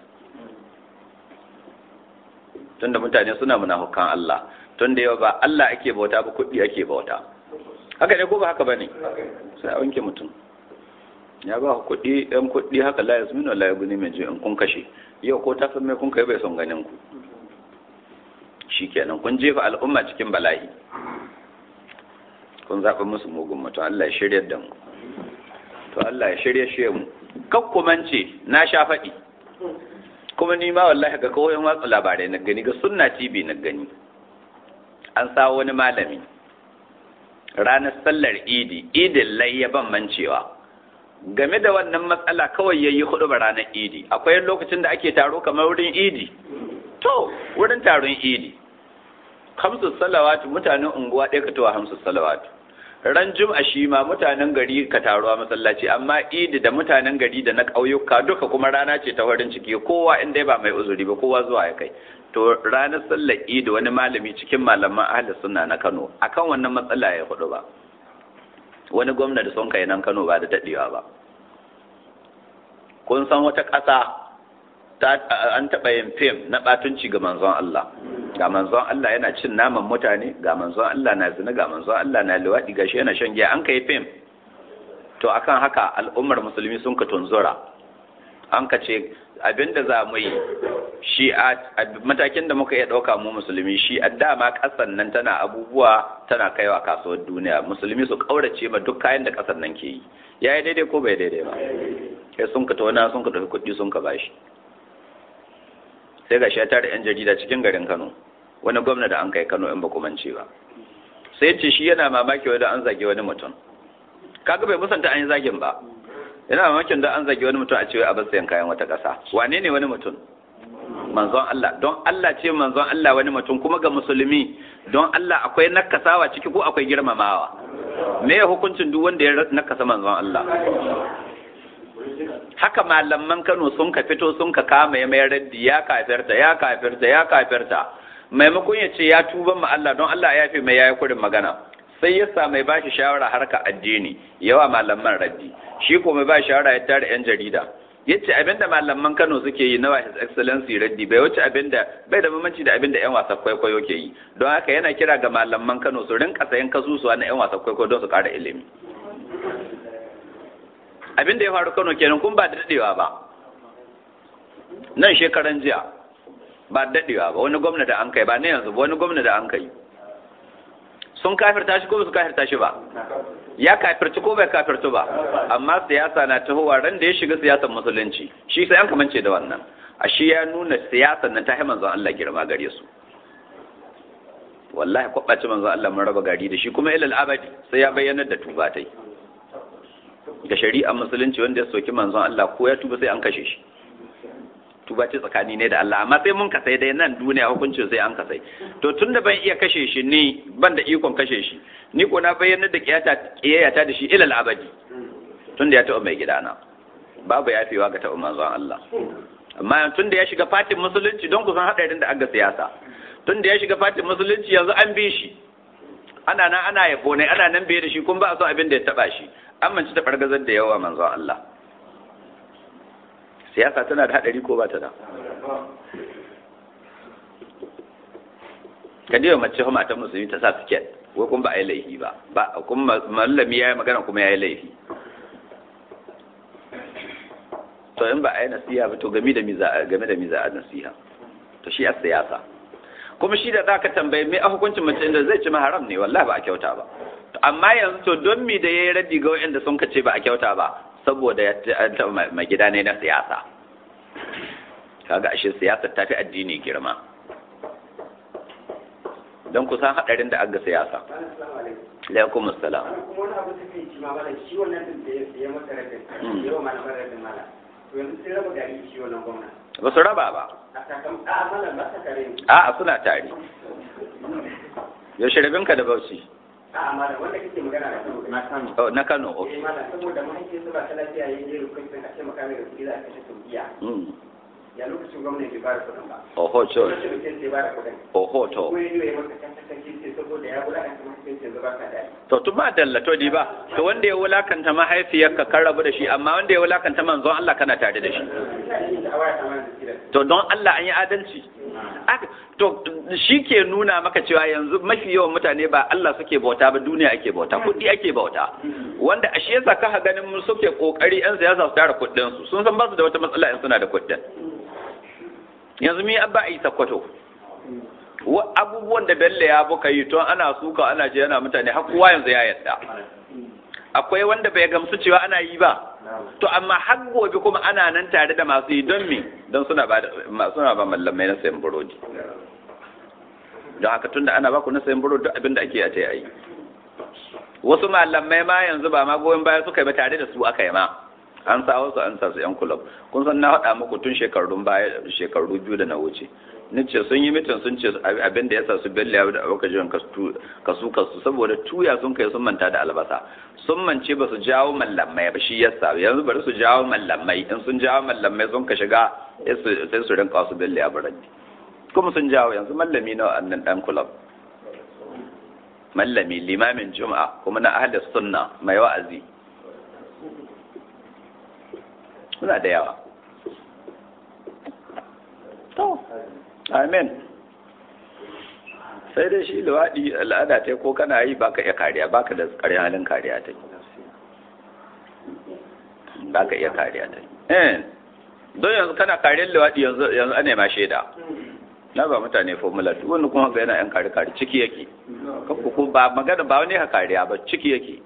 tunda mutane suna munafukan Allah tunda yau ba Allah ake bauta ba kuɗi ake bauta haka ne ko ba haka bane sai a wanke mutum ya ba kuɗi ɗan kuɗi haka la yasminu la yaguni mai in kun kashe yau ko ta san me kun kai bai son ganin ku shikenan kun jefa al'umma cikin bala'i kun zaɓi musu mugun mutum Allah ya shirya da mu to Allah ya shirye shi mu kakkumance na sha faɗi kuma ni ma wallahi ga kawai watsa labarai na gani ga sunna tv na gani an sa wani malami ranar sallar idi idin layya ban mancewa game da wannan matsala kawai yayi hudu ba ranar idi akwai lokacin da ake taro kamar wurin idi to wurin taron idi hamsu salawatu mutanen unguwa ɗaya ka towa hamsu salawatu ran jum'a shi ma mutanen gari ka taruwa masallaci amma idi da mutanen gari da na ƙauyuka duka kuma rana ce ta farin ciki kowa inda ba mai uzuri ba kowa zuwa ya kai to ranar sallar idi wani malami cikin malaman ahli sunna na Kano akan wannan matsala ya hudu ba wani gwamna da son kai nan Kano ba da dadewa ba kun san wata ƙasa an taɓa yin fim na ɓatunci ga manzon Allah ga manzon Allah yana cin naman mutane ga manzon Allah na zina ga manzon Allah na liwaɗi ga shi yana shan giya an kai fim to akan haka al'ummar musulmi sun ka tunzura an ka ce abinda za mu yi shi a matakin da muka iya ɗauka mu musulmi shi a dama ƙasar nan tana abubuwa tana kaiwa kasuwar duniya musulmi su ƙaurace ma duk kayan da ƙasar nan ke yi ya yi daidai ko bai daidai ba sai sun ka tauna sun ka tafi kuɗi sun ka bashi sai ga shi ya tare yan jarida cikin garin Kano wani gwamna da an kai Kano in ba ku mance ba sai ce shi yana mamaki wanda an zage wani mutum kaga bai musanta an yi zagin ba yana mamakin da an zage wani mutum a cewa a bar sayan kayan wata ƙasa wane ne wani mutum manzon Allah don Allah ce manzon Allah wani mutum kuma ga musulmi don Allah akwai nakasawa ciki ko akwai girmamawa me ya hukuncin duk wanda ya nakasa manzon Allah haka malaman Kano sun ka fito sun ka kama ya mayar raddi ya kafirta ya kafirta ya kafirta maimakon ya ce ya tuba ma Allah don Allah ya fi mai yayi kurin magana sai ya sa mai bashi shawara harka addini yawa malaman raddi shi ko mai ba shawara ya tare yan jarida yace abinda malaman Kano suke yi na His Excellency raddi bai wuce abinda bai da bambanci da abinda yan wasa kwaikwayo ke yi don haka yana kira ga malaman Kano su rinka sayan kasusuwa na yan wasa kwaikwayo don su kara ilimi abin da ya faru Kano kenan kun ba da dadewa ba nan shekaran jiya ba da dadewa ba wani gwamna da an kai ba ne yanzu ba wani gwamna da an kai sun kafirta shi ko ba su kafirta shi ba ya kafirci ko bai kafirci ba amma siyasa na tahowa ran da ya shiga siyasar musulunci shi sai an kamance da wannan a shi ya nuna siyasar nan ta yi manzon Allah girma gare su wallahi kwaɓaci manzon Allah mun raba gari da shi kuma ilal abadi sai ya bayyana da tuba tai ga shari'ar musulunci wanda ya soki manzon Allah ko ya tuba sai an kashe shi tuba ce tsakani ne da Allah amma sai mun kasai dai nan duniya hukuncin sai an kasai to tunda ban iya kashe shi ni ban da ikon kashe shi ni ko na bayyana da kiyata kiyayata da shi ilal abadi tunda ya taɓa mai gidana babu yafewa ga taɓa manzon Allah amma tunda ya shiga fatin musulunci don kusan haɗarin da aga siyasa tunda ya shiga fatin musulunci yanzu an bi shi ana nan ana yabo ne ana nan biye da shi kun ba a son abin da ya taɓa shi an manci ta fargazar da yawa manzon Allah siyasa tana da haɗari ko ba ta da ka diwa mace kuma ta musulmi ta sa siket wai kun ba a yi laifi ba ba kuma mallami ya yi magana kuma ya yi laifi to in ba a yi nasiha ba to game da miza game da miza a nasiha to shi a siyasa kuma shi da za ka tambaye me a hukuncin mace inda zai ci ma haram ne wallahi ba a kyauta ba amma yanzu to don mi da yayi raddi ga wanda sun kace ba a kyauta ba saboda ya taɓa mai gida ne na siyasa kaga ashe siyasa ta fi addini girma don kusan haɗarin da aga siyasa alaikum assalam kuma wani abu da kai ci ma mala shi wannan din da ya masa rabin yawa malaman rabin mala to yanzu sai raba gari shi wannan gwamna ba su raba ba a sakam a mala ba ta kare ni a'a suna tare yaushe rabinka da bauchi a mala wanda kake magana da kano na kano Oh, na kano eh okay mala saboda mahaifiyarsa ba ta lafiya ya je rukunin a ce maka mai da kuɗi za a kashe saudiya Mm. ya lokacin gwamnati bai bada kuɗin ba oho cho lokacin da sai bada kuɗin oho to ko ya yi maka kanta kake ce saboda ya wulakanta mahaifiyarsa yanzu ba ka da to tun ba dallato di ba to wanda ya wulakanta mahaifiyarka kan rabu da shi amma wanda ya wulakanta manzon Allah kana tare da shi ina yin da awaya ta mana da kiran to don Allah an yi adalci Aka- to shi ke nuna maka cewa yanzu mafi yawan mutane ba Allah suke bauta ba duniya ake bauta kuɗi ake bauta wanda a shi yasa ka ganin mun suke kokari yan siyasa su tara kuɗin su sun san ba su da wata matsala in suna da kuɗin yanzu mi abba a yi sakkwato Wa- abubuwan da Bello ya buka yi to ana suka ana je yana mutane har kowa yanzu ya yadda akwai wanda bai gamsu cewa ana yi ba to amma har gobe kuma ana nan tare da masu yi don me don suna ba da- ma- suna ba mallamai na sayan burodi don haka tunda ana ba ku na sayan burodi duk abin da ake a ta yi wasu malamai ma yanzu ba ma goyon baya suka yi ba tare da su aka yi ma an sa wasu an sa su yan kulab kun san na haɗa muku tun shekarun baya shekaru biyu da na wuce ni ce sun yi mitin sun ce abin da ya sa su bella ya da abokan kasu kasu saboda tuya sun kai sun manta da albasa sun mance ba su jawo mallamai ba shi yasa yanzu bari su jawo mallamai in sun jawo mallamai sun ka shiga sai su rinka wasu bella ya barandi kuma sun jawo yanzu mallami na annan dan kulab mallami limamin juma'a kuma na ahli sunna mai wa'azi suna da yawa to amen sai dai shi luwaɗi al'ada ta ko kana yi baka iya kariya baka da ƙarin halin kariya ta baka iya kariya ta eh don yanzu kana kariyar luwaɗi yanzu yanzu ana ma shaida na ba mutane formula duk wani kuma ga yana yan kare kare ciki yake kanku ko ba magana ba wani ha kariya ba ciki yake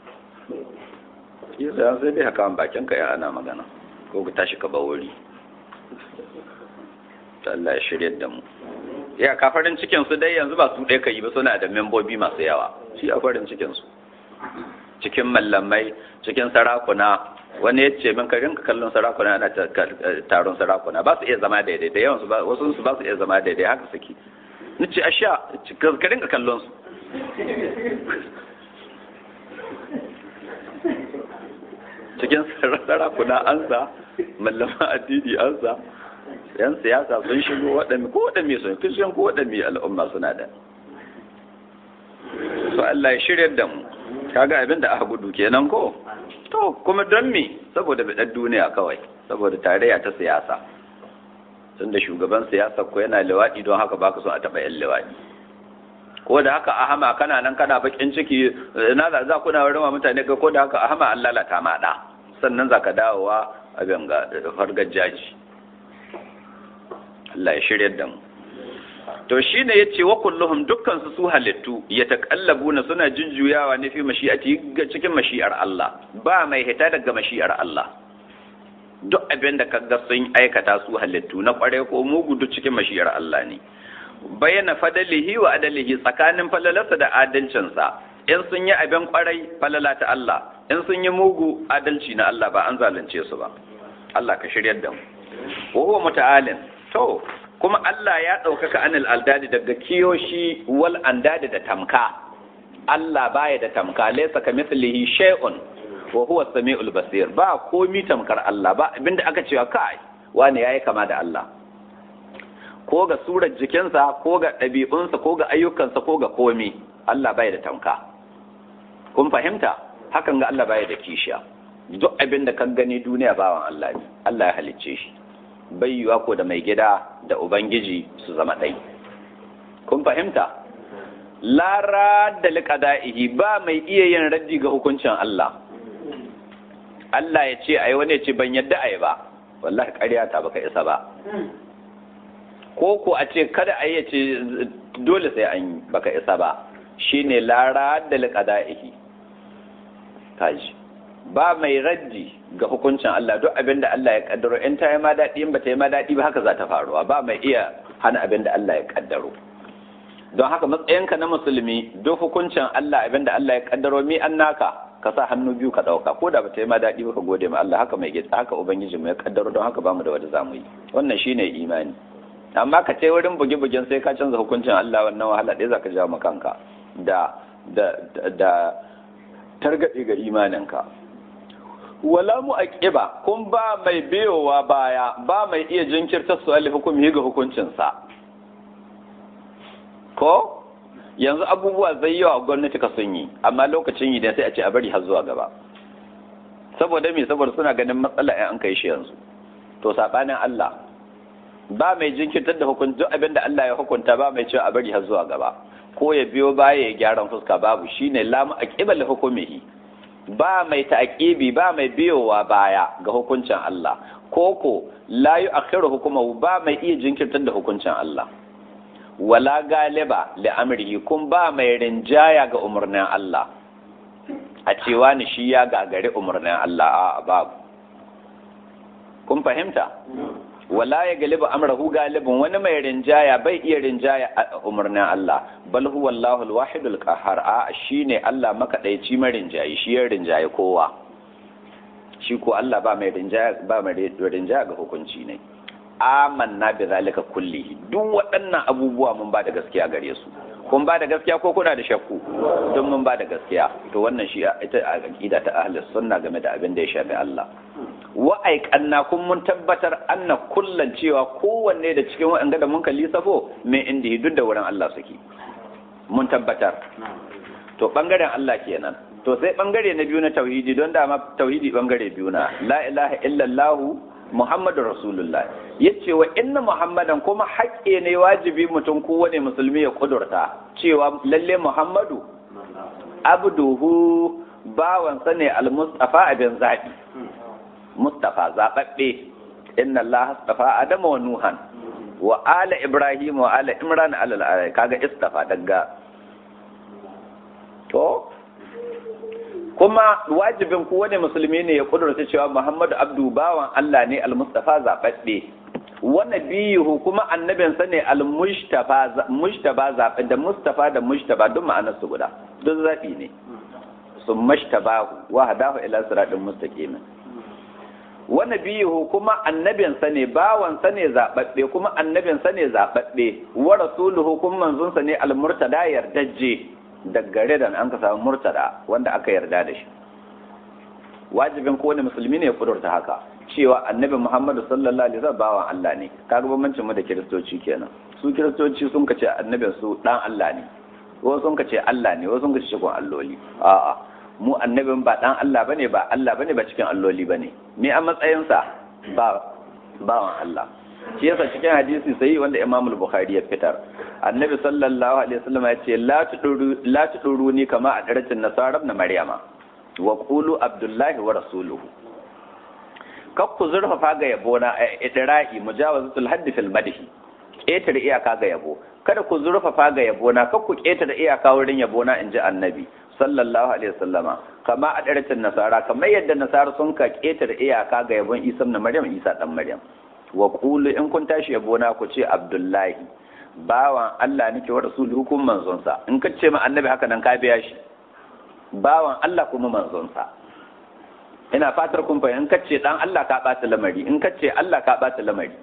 yasa sai dai haka bakin ka ya ana magana ko ka tashi ka ba wuri Allah ya shirya da mu ya ka farin cikin su dai yanzu ba su ɗaya ka yi ba suna da membobi masu yawa shi a farin cikin su cikin mallamai cikin sarakuna wani ya ce min ka rinka kallon sarakuna ana taron sarakuna ba su iya zama daidai da yawan su wasu su ba su iya zama daidai haka suke ni ce asha ka rinka kallon su cikin sarakuna an sa mallama addini an sa yan siyasa sun shigo waɗanda ko waɗanda sun kishin ko waɗanda al'umma suna da so Allah ya shirya da mu kaga abin da aka gudu kenan ko to kuma don me saboda bidar duniya kawai saboda tarayya ta siyasa tunda shugaban siyasa ko yana liwaɗi don haka baka so a taɓa yan liwaɗi ko da haka ahama kana nan kana bakin ciki na da za kuna wurin mutane ga ko da haka ahama an lalata ma da sannan zaka dawowa abin ga fargar jaji Allah ya shirya da mu to shine yace wa kulluhum dukkan su su halittu yataqallabuna suna jujjuyawa ne fi mashi'ati cikin mashi'ar Allah ba mai hita daga mashi'ar Allah duk abin da kaga sun aikata su halittu na kware ko mugu duk cikin mashi'ar Allah ne bayyana fadalihi wa adalihi tsakanin falalarsa da adalcinsa in sun yi abin kwarai falala ta Allah in sun yi mugu adalci na Allah ba an zalunce su ba Allah ka shiryar da mu wa huwa muta'alin to kuma Allah ya ɗaukaka anil aldadi daga kiyoshi wal andadi da tamka Allah baya da tamka laysa kamithlihi shay'un wa huwa samiul basir ba komi tamkar Allah ba abinda aka cewa kai wani yayi kama da Allah ko ga surar jikinsa ko ga ɗabi'unsa ko ga ayyukansa ko ga komi Allah baya da tamka kun fahimta hakan ga Allah baya da kishiya duk abin da kan gani duniya bawan Allah ne Allah ya halicce shi bai yiwa ko da mai gida da ubangiji su zama ɗai kun fahimta lara da liƙada'ihi ba mai iya yin raddi ga hukuncin Allah Allah ya ce ai wani ya ce ban yadda ai ba wallahi ƙarya ta baka isa ba ko ko a ce kada a yi ce dole sai an yi baka isa ba shine lara da liqada'ihi kaji ba mai raddi ga hukuncin Allah duk abin da Allah ya kaddaro in ta yi ma daɗi in ba ta yi ma daɗi ba haka za ta faruwa ba mai iya hana abin da Allah ya kaddaro don haka matsayinka na musulmi duk hukuncin Allah abin da Allah ya kaddaro mi an naka ka sa hannu biyu ka ɗauka ko da ba ta yi ma daɗi ba ka gode ma Allah haka mai gitsa haka ubangiji mu ya kaddaro don haka ba mu da wanda za mu yi wannan shine imani amma ka ce wurin buge-bugen sai ka canza hukuncin Allah wannan wahala ɗaya za ka jawo kanka da da da targaɗe ga imaninka wala mu aqiba kun ba mai biyowa baya ba mai iya jinkirta su ali hukumi ga hukuncinsa ko yanzu abubuwa zai yawa gwamnati ka sun yi amma lokacin yi sai a ce a bari har zuwa gaba saboda me saboda suna ganin matsala in an kai shi yanzu to sabanin Allah ba mai jinkirtar da hukunci duk abin da Allah ya hukunta ba mai cewa a bari har zuwa gaba ko ya biyo baya ya gyaran fuska babu shine lamu aqibal hukumihi ba mai ta'aqibi ba mai biyowa baya ga hukuncin Allah koko la yu'akhiru hukumahu ba mai iya jinkirtar da hukuncin Allah wala galiba li amrihi kun ba mai rinjaya ga umarnin Allah a cewa ni shi ya gagari umarnin Allah a babu kun fahimta wala ya galiba amrahu galibin wani mai rinjaya bai iya rinjaya a umarnin Allah bal huwa Allahul wahidul qahhar a shine Allah makadaici mai rinjayi shi ya rinjaye kowa shi ko Allah ba mai rinjaya ba mai rinjaya ga hukunci ne amanna bi zalika kulli duk waɗannan abubuwa mun ba da gaskiya gare su kun ba da gaskiya ko kuna da shakku don mun ba da gaskiya to wannan shi ita aqida ta ahlus sunna game da abin da ya shafi Allah wa aiqanna kun mun tabbatar anna kullan cewa kowanne da cikin waɗanda da mun kalli safo mai inda duk da wurin Allah suke mun tabbatar to bangaren Allah kenan to sai bangare na biyu na tauhidi don dama tauhidi bangare biyu na la ilaha illallah Muhammadu Rasulullah ya ce wa inna Muhammadan kuma haƙƙe ne wajibi mutum kowane musulmi ya kudurta cewa lalle Muhammadu abduhu bawansa ne al-mustafa abin zaɓi mustafa zaɓaɓɓe inna Allah astafa Adama wa Nuhan wa ala Ibrahim wa ala Imran ala kaga istafa daga to kuma wajibin kowane musulmi ne ya kudurta cewa Muhammadu Abdu bawan Allah ne al-Mustafa zaɓaɓɓe wani biyu kuma annabin sa ne al-mujtaba zaɓe da mustafa da mujtaba duk ma'anar su guda duk zaɓi ne sun mashtabahu wa hadahu ila siratin mustaqim wani biyu kuma annabin sa ne bawan sa ne zaɓaɓɓe kuma annabin sa ne zaɓaɓɓe wa rasuluhu kuma manzon sa ne al-murtada yardajje daggare da an ka samu murtada wanda aka yarda da shi wajibin kowane musulmi ne ya kudurta haka cewa annabi muhammadu sallallahu alaihi wasallam bawan Allah ne kaga bambancin mu da kiristoci kenan su kiristoci sun kace annabin su dan Allah ne wasu sun kace Allah ne wasu sun kace cikin alloli a'a mu annabin ba dan Allah bane ba Allah bane ba cikin alloli bane me a matsayin sa ba bawan Allah shi yasa cikin hadisi sai wanda Imam al-Bukhari ya fitar annabi sallallahu alaihi wasallam ya ce la tuduru la tuduruni kama a daratin nasara na maryama wa qulu abdullahi wa rasuluhu kak ku zurfafa ga yabo na idrahi mujawazatul haddi fil madhi ƙetare iyaka ga yabo kada ku zurfafa ga yabo na kak ku ƙetare iyaka wurin yabo na inji annabi sallallahu alaihi wasallama kama a daratin nasara kamar yadda nasara sun ka ƙetare iyaka ga yabon isa na maryam isa dan maryam wa qulu in kun tashi yabo na ku ce abdullahi bawan Allah nake wa rasuluhu kuma manzon sa in ka ce ma annabi haka nan ka biya shi bawan Allah kuma manzon sa ina fatar kun fahimta in kace dan Allah ka bata lamari in kace Allah ka bata lamari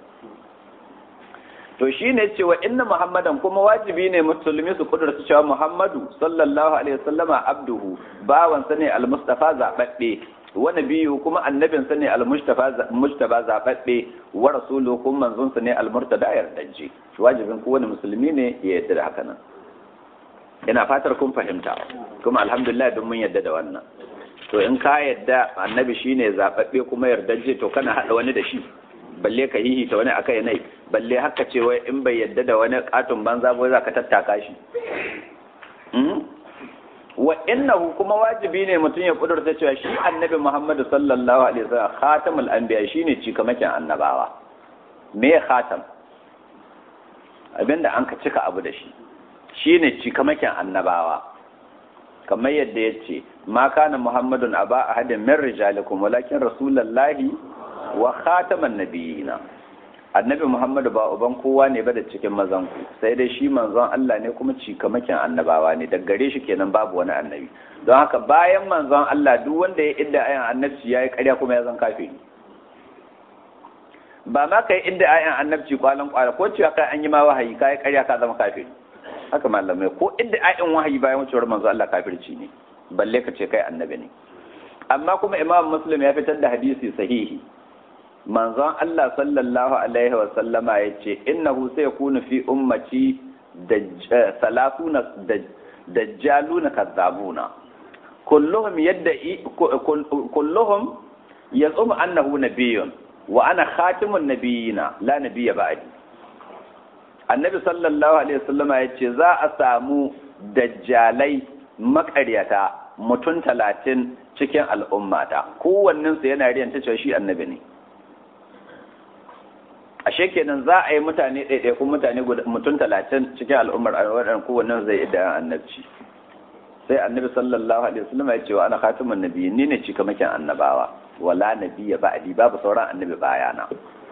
to shine cewa inna muhammadan kuma wajibi ne musulmi su kudurta cewa muhammadu sallallahu alaihi wasallama abduhu bawan sa ne almustafa zababbe wa nabiyyu kuma annabin sa ne almustafa mujtaba zababbe wa rasuluhu kuma manzon sa ne almurtada yardaje wajibin kowane musulmi ne ya yarda da haka nan ina fatar kun fahimta kuma alhamdulillah duk mun yarda da wannan to in ka yadda annabi shine zababbe kuma yardaje to kana hada wani da shi balle ka hihi ta wani akai nai balle haka ce wai in bai yadda da wani katon banza ba za ka tattaka shi wa innahu kuma wajibi ne mutum ya kudurta cewa shi annabi Muhammadu sallallahu alaihi wasallam khatamul anbiya shine cikamakin annabawa me khatam abinda an ka cika abu da shi shine cikamakin annabawa kamar yadda ya ce ma kana muhammadun aba ahadin min rijalikum walakin rasulullahi wa khataman nabiyina annabi muhammadu ba uban kowa ne ba da cikin mazan ku sai dai shi manzon Allah ne kuma cikamakin annabawa ne daga gare shi kenan babu wani annabi don haka bayan manzon Allah duk wanda ya idda ayan annabci yayi ƙarya kuma ya zan kafiri ba ma kai idda ayan annabci kwalan kwala ko cewa kai an yi ma wahayi kai ƙarya ka zama kafiri haka malamai ko idda ayan wahayi bayan wucewar manzon Allah kafirci ne balle ka ce kai annabi ne amma kuma imam muslim ya fitar da hadisi sahihi manzon Allah sallallahu alaihi wa sallama ya ce innahu sai kunu fi ummati salatuna dajjaluna kazzabuna kulluhum yadda kulluhum yazum annahu nabiyyun wa ana khatimun nabiyina la nabiyya ba'di annabi sallallahu alaihi wa sallama ya ce za a samu dajjalai makaryata mutum talatin cikin al'ummata kowannensu yana riyanta cewa shi annabi ne ashe kenan za a yi mutane ɗaiɗaikun mutane mutum talatin cikin al'ummar waɗanda kowannen zai yi da annabci sai annabi sallallahu alaihi wasallam ya ce wa ana khatimun nabiyyi ni ne cikamakin annabawa wala nabiyya ba'di babu sauran annabi bayana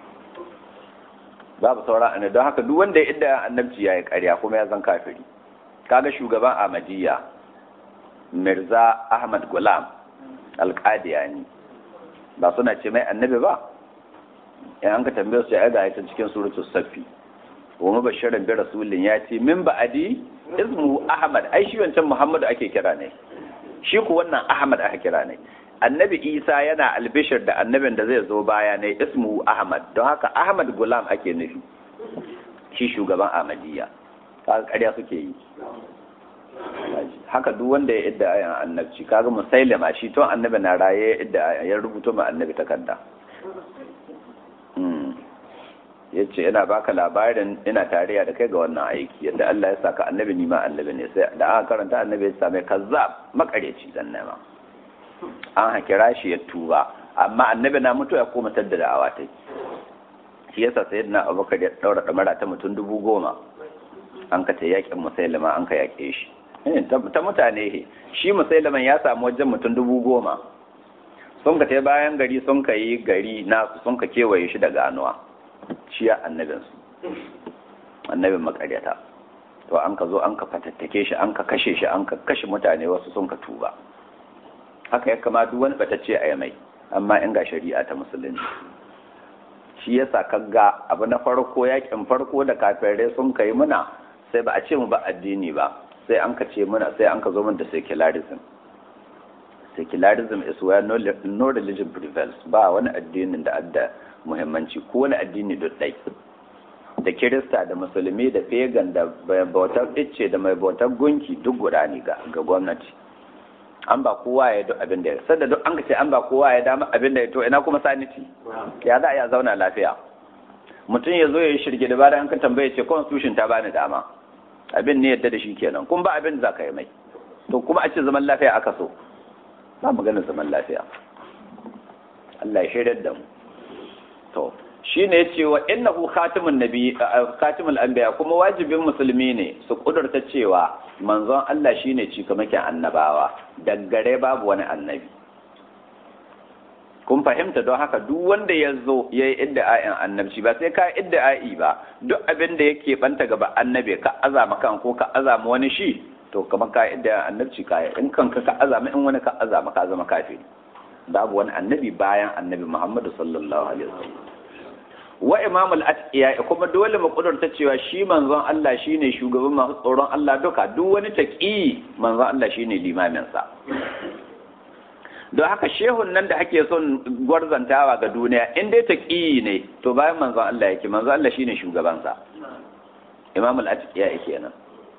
babu sauran annabi don haka duk wanda ya idda annabci yayi ƙarya kuma ya zan kafiri kaga shugaban Ahmadiyya Mirza Ahmad Gulam Al-Qadiyani ba suna ce mai annabi ba in an ka tambaye su ya ga ayatan cikin suratul safi wa mubashiran bi rasulin ya ce min ba'adi ismu ahmad ai shi wancan muhammadu ake kira ne shi ku wannan ahmad aka kira ne annabi isa yana albishir da annabin da zai zo baya ne ismu ahmad don haka ahmad gulam ake nufi shi shugaban ahmadiyya kaga ƙarya suke yi haka duk wanda ya idda ayan annabci kaga musailama shi to annabi na raye ya idda ya rubuto ma annabi takarda ya ce ina baka labarin ina tarayya da kai ga wannan aiki yadda Allah ya saka annabi ni ma annabi ne sai da aka karanta annabi ya same kazzab makareci dan nema an hakira shi ya tuba amma annabi na mutu ya koma tadda da awa ta shi yasa sayyidina Abubakar ya daura damara ta mutum dubu goma an ka ta yakin musailama an ka yake shi ta mutane shi musailaman ya samu wajen mutum dubu goma sun ka ta bayan gari sun ka yi gari nasu sun ka kewaye shi da ganuwa shi ya annabinsu annabin makaryata to an ka zo an ka fatattake shi an ka kashe shi an ka kashe mutane wasu sun ka tuba haka ya kama duk wani batacce a mai amma in ga shari'a ta musulunci shi yasa kaga abu na farko yakin farko da kafirai sun kai muna sai ba a ce mu ba addini ba sai an ka ce muna sai an ka zo mun da secularism secularism is where no, no religion prevails ba wani addinin da adda muhimmanci ko wani addini duk dai da kirista da musulmi da pagan da mai bautar icce da mai bautar gunki duk guda ne ga gwamnati an ba kowa ya duk abin da ya sanda duk an ce an ba kowa ya dama abin da ya to ina kuma sanity ya za a ya zauna lafiya mutum ya zo ya yi shirge da bayan ka tambaye ce constitution ta bani dama abin ne yadda da shi kenan kun ba abin da za ka yi mai to kuma a ce zaman lafiya aka so ba maganar zaman lafiya Allah ya shaidar da mu to shi ne ce wa innahu khatimun nabi khatimul anbiya kuma wajibin musulmi ne su kudurta cewa manzon Allah shine cikamakin annabawa daggare babu wani annabi kun fahimta don haka duk wanda ya zo ya yi idda'a'in annabci ba sai ka idda'i ba duk abin da yake banta gaba annabi ka azama kan ko ka azama wani shi to kamar ka idda'in annabci ka in kanka ka azama in wani ka azama ka zama kafiri babu wani annabi bayan annabi Muhammadu sallallahu alaihi wasallam wa imamul atqiya kuma dole mu kudurta cewa shi manzon Allah shine shugaban masu tsoron Allah duka duk wani taqi manzon Allah shine limamin sa don haka shehun nan da ake son gwarzantawa ga duniya in dai taqi ne to bayan manzon Allah yake manzon Allah shine shugaban sa imamul atqiya kenan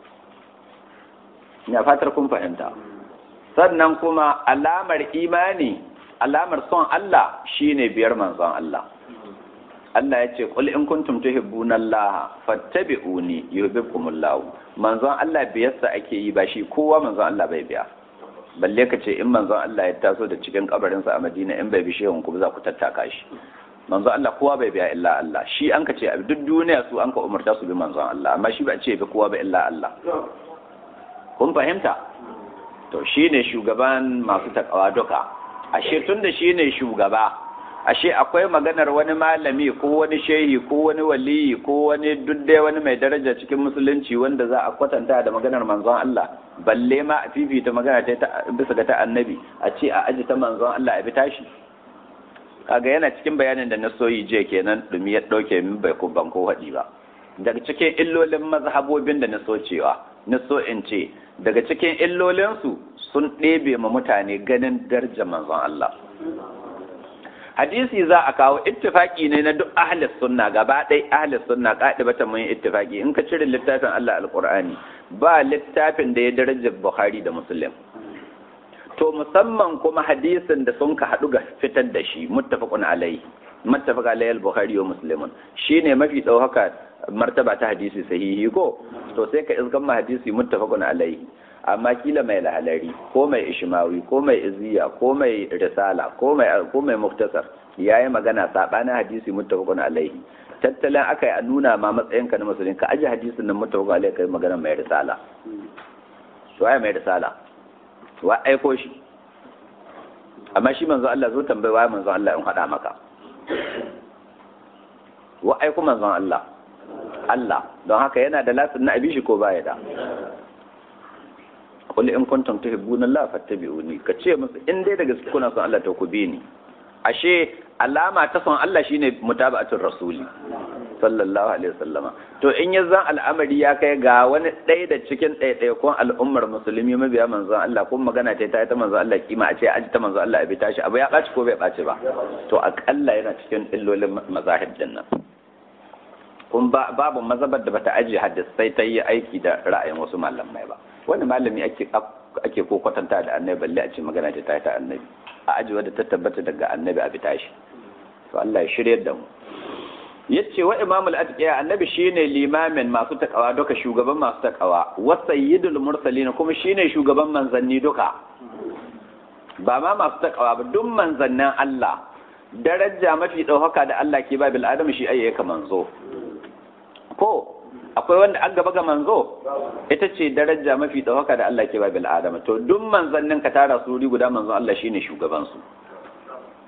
ina fatar kun fahimta sannan kuma alamar imani alamar son Allah shine biyar manzon Allah Allah ya ce qul in kuntum tuhibbuna Allah fattabi'uni yuhibbukumullah manzon Allah biyarsa ake yi ba shi kowa manzon Allah bai biya balle ka ce in manzon Allah ya taso da cikin kabarin sa a Madina in bai bi shehun ku za ku tattaka shi manzon Allah kowa bai biya illa Allah shi an ka ce a duk duniya su an ka umarta su bi manzon Allah amma shi ba ce bi kowa ba illa Allah kun fahimta to shine shugaban masu takawa duka ashe tunda shine shugaba ashe akwai maganar wani malami ko wani shehi ko wani waliyi ko wani dudde wani mai daraja cikin musulunci wanda za a kwatanta da maganar manzon Allah balle ma a fifita magana ta bisa ga ta annabi a ce a aji ta manzon Allah a bi tashi kaga yana cikin bayanin da na soyi je kenan dumi ya dauke min bai ko ban ko hadi ba daga cikin illolin mazhabobin da na so cewa na so in ce daga cikin illolinsu sun ɗebe ma mutane ganin darajar manzon Allah hadisi za a kawo ittifaki ne na duk ahlis sunna gaba ɗai ahlis sunna bata mun ittifaki in ka cire littafin Allah alqur'ani ba littafin da ya daraja Bukhari da Muslim to musamman kuma hadisin da sun ka haɗu ga fitar da shi muttafaqun alai muttafaq alai al-Bukhari wa Muslim shine mafi ɗaukaka martaba ta hadisi sahihi ko to sai ka iskan ma hadisi muttafaqun alai amma kila mai lahalari ko mai ishmawi ko mai iziya ko mai risala ko mai ko mai muktasar yayi magana sabanin hadisi muttafaqun alaihi tattalin aka yi a nuna ma matsayin ka na musulmi ka aje hadisin nan muttafaqun alaihi kai magana mai risala to ai mai risala wa aiko shi amma shi manzo Allah zo tambayi wa manzo Allah in hada maka wa aiko manzo Allah Allah don haka yana da lasin na abishi ko baya da qul in kuntum tuhibbuna Allah fattabi'uni ka ce musu in dai da gaske kuna son Allah to ku bi ni ashe alama ta son Allah shine mutaba'atul rasuli sallallahu alaihi wasallama to in ya zan al'amari ya kai ga wani ɗaya da cikin ɗaiɗaikon al'ummar musulmi mabiya manzon Allah kuma magana ta ta manzon Allah kima a ce aji ta manzon Allah bi tashi abu ya ɓaci ko bai ɓaci ba to akalla yana cikin illolin mazahib din nan kun babu mazabar da bata ajiye hadis sai ta yi aiki da ra'ayin wasu malamai ba wani malami ake ake ko kwatanta da annabi balle a ce magana ta ta ta annabi a aji wadda ta tabbata daga annabi a bitashi to Allah ya shirye da mu yace wa imamul atqiya annabi shine limamin masu takawa duka shugaban masu takawa wa sayyidul mursalin kuma shine shugaban manzanni duka ba ma masu takawa ba duk manzannin Allah daraja mafi ɗaukaka da Allah ke ba bil adam shi ayyuka manzo ko akwai wanda an gaba ga manzo ita ce daraja mafi ɗaukaka da Allah ke ba bil adama to duk manzannin ka tara su guda manzon Allah shine shugaban su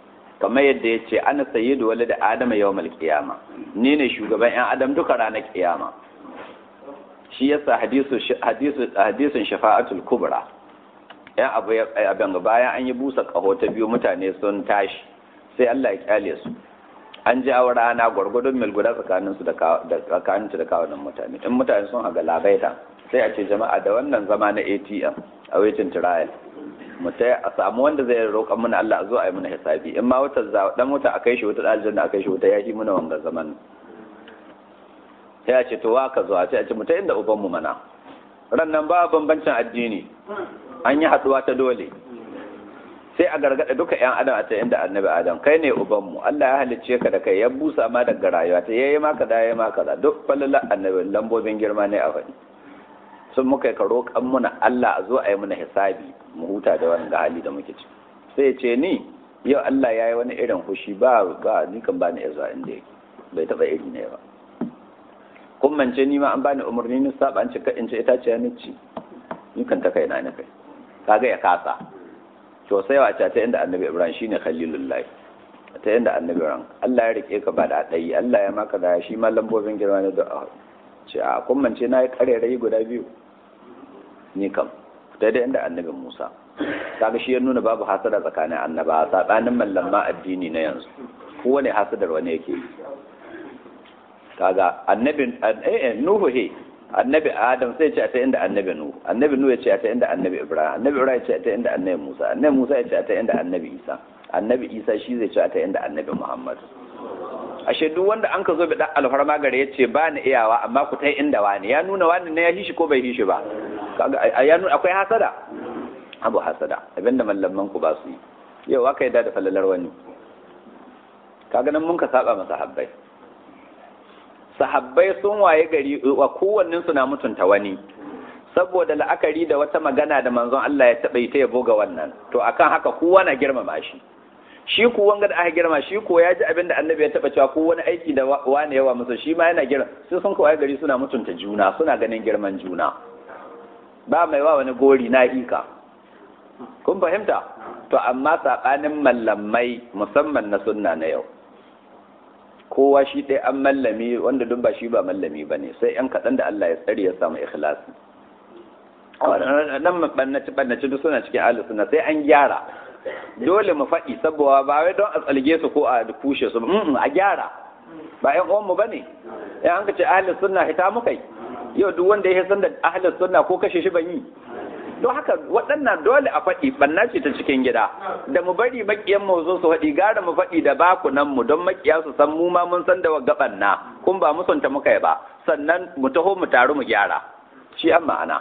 kamar yadda ya ce ana sayyidu wale da adama yau malkiyama ni ne shugaban yan adam duka ranar kiyama shi yasa hadisun shafa'atul kubra yan abu abin bayan an yi busa kaho ta biyu mutane sun tashi sai Allah ya kyale su an ji awar rana gwargwadon mil guda tsakanin su da tsakanin da kawunan mutane in mutane sun haga labaita sai a ce jama'a da wannan zama na ATM a waitin trial mutai a samu wanda zai roƙa mana Allah a zo a yi mana hisabi in ma wata dan wata a kai shi wata aljanna a kai shi wata yaki muna wanga zaman sai a ce to wa ka zo a ce a ce mutai inda uban mu mana ran nan ba bambancin addini an yi haduwa ta dole sai a gargada duka yan adam a ta inda annabi adam kai ne uban mu Allah ya halicce ka da kai ya busa ma daga rayuwa ta yayi maka da yayi maka da duk falala annabi lambobin girma ne a faɗi sun muka yi karo kan muna Allah a zo a yi mana hisabi mu huta da wani hali da muke ci sai ce ni yau Allah ya yi wani irin fushi ba ba ni kan bani ya zuwa inda yake bai taba iri ne ba kun mance ni ma an bani umarni ni saba an ce ka in ce ita ce ni ci ni kan ta kai na ni kai kaga ya kasa to sai wa ta inda annabi Ibrahim shine khalilullahi ta inda annabi Ibrahim Allah ya rike ka ba da dai Allah ya maka da shi ma lambobin girma ne da ce a kun mance na yi karerai guda biyu ni kam daidai inda annabin Musa kaga shi ya nuna babu hasada tsakanin annaba tsakanin mallamma addini na yanzu kowane hasadar wani yake kaga annabin eh Nuhu he annabi Adam sai ce ta inda annabi Nuhu annabi Nuhu ya ce ta inda annabi Ibrahim annabi Ibrahim ya ce ta inda annabi Musa annabi Musa ya ce ta inda annabi Isa annabi Isa shi zai ce ta inda annabi Muhammad ashe duk wanda an ka zo bi dan alfarma gare ya ce ba ni iyawa amma ku tai inda wani ya nuna wani ne ya hishi ko bai hishi ba kaga ya nuna akwai hasada abu hasada abinda mallaman ku ba su yi yau aka yi da falalar wani kaga nan mun ka saba masa habbai sahabbai sun waye gari wa kowannen su na mutunta wani saboda la'akari da wata magana da manzon Allah ya taɓa yi ta yabo ga wannan to akan haka kowa na girmama shi shi ku wanga da aka girma shi ko ya ji abin da annabi ya taba cewa ko wani aiki da wani yawa masa shi ma yana girma sai sun kawai gari suna mutunta juna suna ganin girman juna ba mai wa wani gori na ika kun fahimta to amma saɓanin mallamai musamman na sunna na yau kowa shi ɗaya an mallami wanda duk ba shi ba mallami ba ne sai yan kaɗan da Allah ya tsare ya samu ikhlasi nan ɓannaci ɓannaci duk suna cikin ahlus sunna sai an gyara dole mu faɗi saboda ba wai don a tsalge su ko a kushe su a gyara ba ƴan uwan mu bane ya an ka ce ahlus sunna hita muka yi yau duk wanda ya san da ahlus sunna ko kashe shi ban yi don haka waɗannan dole a faɗi banna ce ta cikin gida da mu bari makiyan mu zo su faɗi gara mu faɗi da bakunan mu don makiya su san mu ma mun san da wagga banna kun ba musunta muka yi ba sannan mu taho mu taru mu gyara shi an ma'ana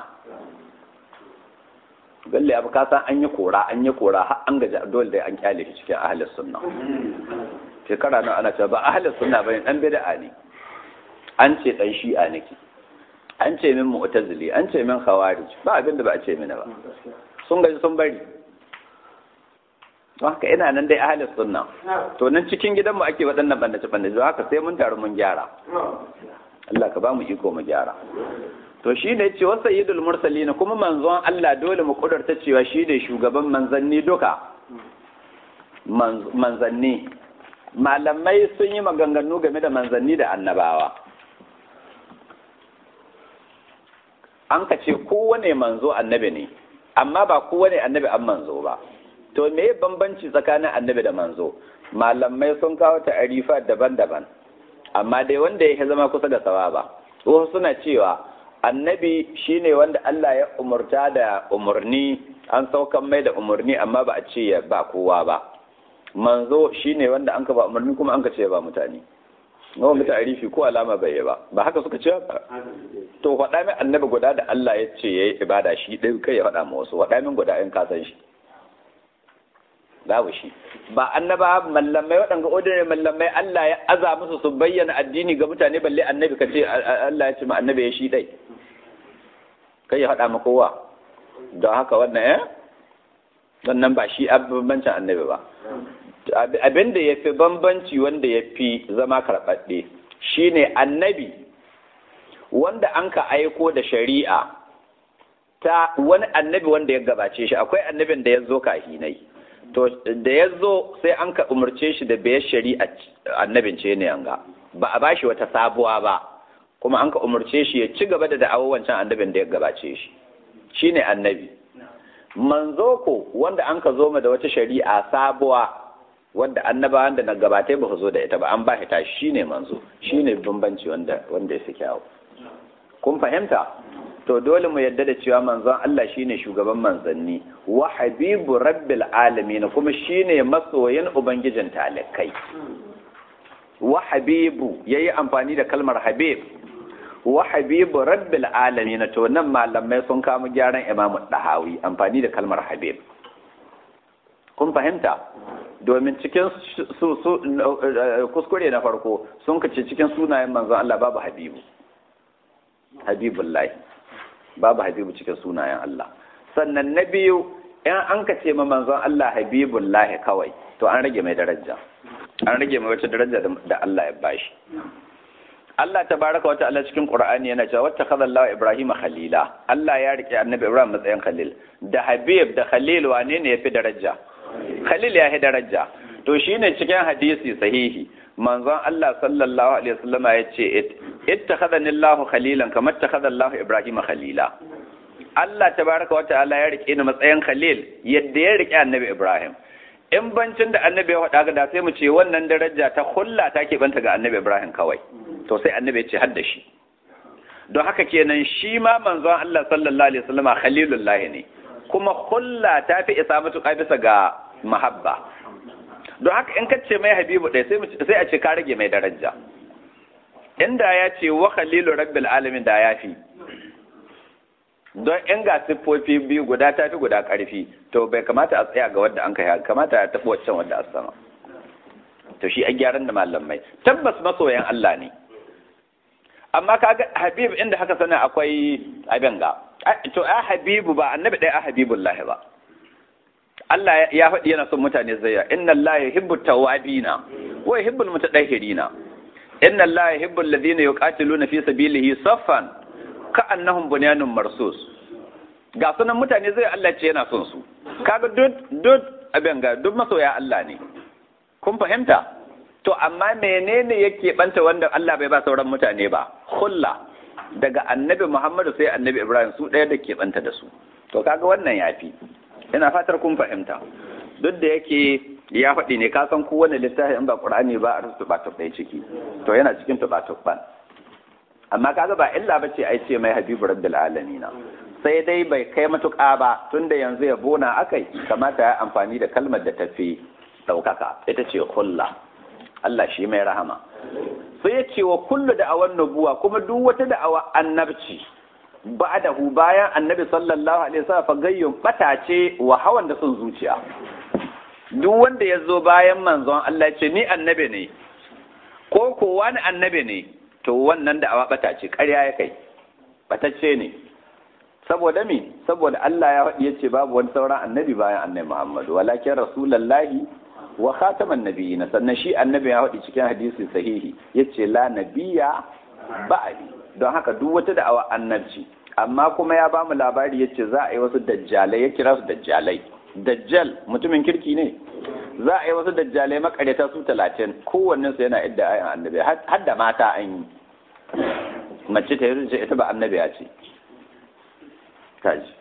balle abu kasan an yi kora an yi kora har an gaji dole dai an kyale shi cikin ahlus sunna shekara nan ana cewa ba ahlus sunna bane dan bid'a ne an ce dan shi'a nake an ce min mu'tazili an ce min khawarij ba abin da ba a ce mini ba sun gaji sun bari don haka ina nan dai ahlus sunna to nan cikin gidan mu ake waɗannan bandace bandace don haka sai mun taru mun gyara Allah ka ba mu iko mu gyara to shi ne ce wasu yidul mursali na kuma manzon Allah dole mu kudurta cewa shi ne shugaban manzanni duka manzanni malamai sun yi maganganu game da manzanni da annabawa an ka ce kowane manzo annabi ne amma ba kowane annabi an manzo ba to me bambanci tsakanin annabi da manzo malamai sun kawo ta arifa daban-daban amma dai wanda ya zama kusa da sawa ba wasu suna cewa annabi shine wanda Allah ya umurta da umarni an saukan mai da umarni amma ba a ce ya ba kowa ba manzo shine wanda an ka ba umarni kuma an ka ce ba mutane nawa mutu arifi ko alama bai yi ba ba haka suka ce ba to faɗa min annabi guda da Allah ya ce yayi ibada shi ɗaya kai ya faɗa ma wasu faɗa min guda in ka san shi babu shi ba annaba mallamai waɗanda ordinary mallamai Allah ya aza musu su bayyana addini ga mutane balle annabi ka ce Allah ya ce ma annabi ya shi dai kai ya faɗa ma kowa don haka wannan eh wannan ba shi bambancin annabi ba abin da ya fi bambanci wanda ya fi zama karɓaɗɗe shine annabi wanda an ka aiko da shari'a ta wani annabi wanda ya gabace shi akwai annabin da ya zo kahinai to da ya zo sai an ka umarce shi da biyar shari'a annabin ce ne yanga ba a bashi wata sabuwa ba kuma an ka umarce shi ya ci gaba da da'awar wancan annabin da ya gabace shi shine annabi manzo ko wanda an ka zo ma da wata shari'a sabuwa wanda annabawan da na gabatai ba zo da ita ba an ba shi tashi shine manzo shine bambanci wanda wanda ya fi kyawu kun fahimta to dole mu yadda da cewa manzon Allah shine shugaban manzanni wa habibu rabbil alamin kuma shine masoyin ubangijin talikai wa habibu yayi amfani da kalmar habib wa habibu rabbil alamin to nan malamai sun kama gyaran imamu dahawi amfani da kalmar habib kun fahimta domin cikin su kuskure na farko sun kace cikin sunayen manzon Allah babu habibu habibullahi babu habibu cikin sunayen Allah sannan na biyu in an ka ce ma manzon Allah habibullahi kawai to an rage mai daraja an rage mai wata daraja da Allah ya bashi Allah tabaraka wa ta'ala cikin Qur'ani yana cewa wata kaza Allah Ibrahim khalila Allah ya rike annabi Ibrahim matsayin khalil da habib da khalil wane ne yafi daraja khalil ya fi daraja to shine cikin hadisi sahihi manzon Allah sallallahu alaihi wasallama ya ce ittakhadani Allah khalilan kamar ittakhadha Allah Ibrahim khalila Allah tabaraka wa ta'ala ya rike ni matsayin khalil yadda ya rike annabi Ibrahim in bancin da annabi ya faɗa ga da sai mu ce wannan daraja ta hulla ta ke banta ga annabi Ibrahim kawai to sai annabi ya ce hadda shi don haka kenan shi ma manzon Allah sallallahu alaihi wasallama khalilullahi ne kuma hulla ta fi isa matuƙa bisa ga mahabba don haka in kace mai habibu ɗaya sai a ce ka rage mai daraja inda ya ce wa khalilu rabbil alamin da ya fi don in ga siffofi biyu guda ta fi guda ƙarfi to bai kamata a tsaya ga wadda an kai kamata ya taɓa waccan wadda a sama to shi a gyaran da malamai tabbas masoyan Allah ne amma kaga habib inda haka sana akwai abin ga to a habibu ba annabi ɗaya a habibullahi ba Allah ya faɗi yana son mutane zai inna Allah yuhibbu tawabina wa yuhibbul mutatahhirina inna Allah yuhibbu alladhina yuqatiluna fi sabilihi saffan ka'annahum bunyanun marsus ga sunan mutane zai Allah ce yana son su kaga duk duk abin ga duk masoya Allah ne kun fahimta to amma menene yake banta wanda Allah bai ba sauran mutane ba khulla daga annabi Muhammadu sai annabi Ibrahim su ɗaya da ke banta da su to kaga wannan yafi ina fatar kun fahimta duk da yake ya faɗi ne ka san kowane littafi in ba Qur'ani ba a rusu ba ɗaya ciki to yana cikin tuba ban amma kaga ba illa bace ai ce mai habibu rabbil alamin sai dai bai kai matuƙa ba tunda yanzu ya bona akai kamata ya amfani da kalmar da tafi ɗaukaka ita ce hulla Allah shi mai rahama sai ya ce wa kullu da'awan nubuwa kuma duk wata da'awa annabci ba'dahu bayan annabi sallallahu alaihi wasallam fa gayyun bata ce wa hawan da sun zuciya duk wanda ya zo bayan manzon Allah ya ce ni annabi ne ko ko wani annabi ne to wannan da'awa bata ce ƙarya ya kai batacce ne saboda mi saboda Allah ya faɗi yace babu wani sauran annabi bayan annabi Muhammadu walakin rasulullahi wa khataman nabiyina sannan shi annabi ya faɗi cikin hadisi sahihi yace la nabiyya ba'di don haka duk wata da'awa annabci amma kuma ya bamu labari yace za a yi wasu dajjalai ya kira su dajjalai dajjal mutumin kirki ne za a yi wasu dajjalai makareta su talatin kowannen su yana idda ayan annabi har da mata an yi mace ta yi ita ba annabi ya ce kaji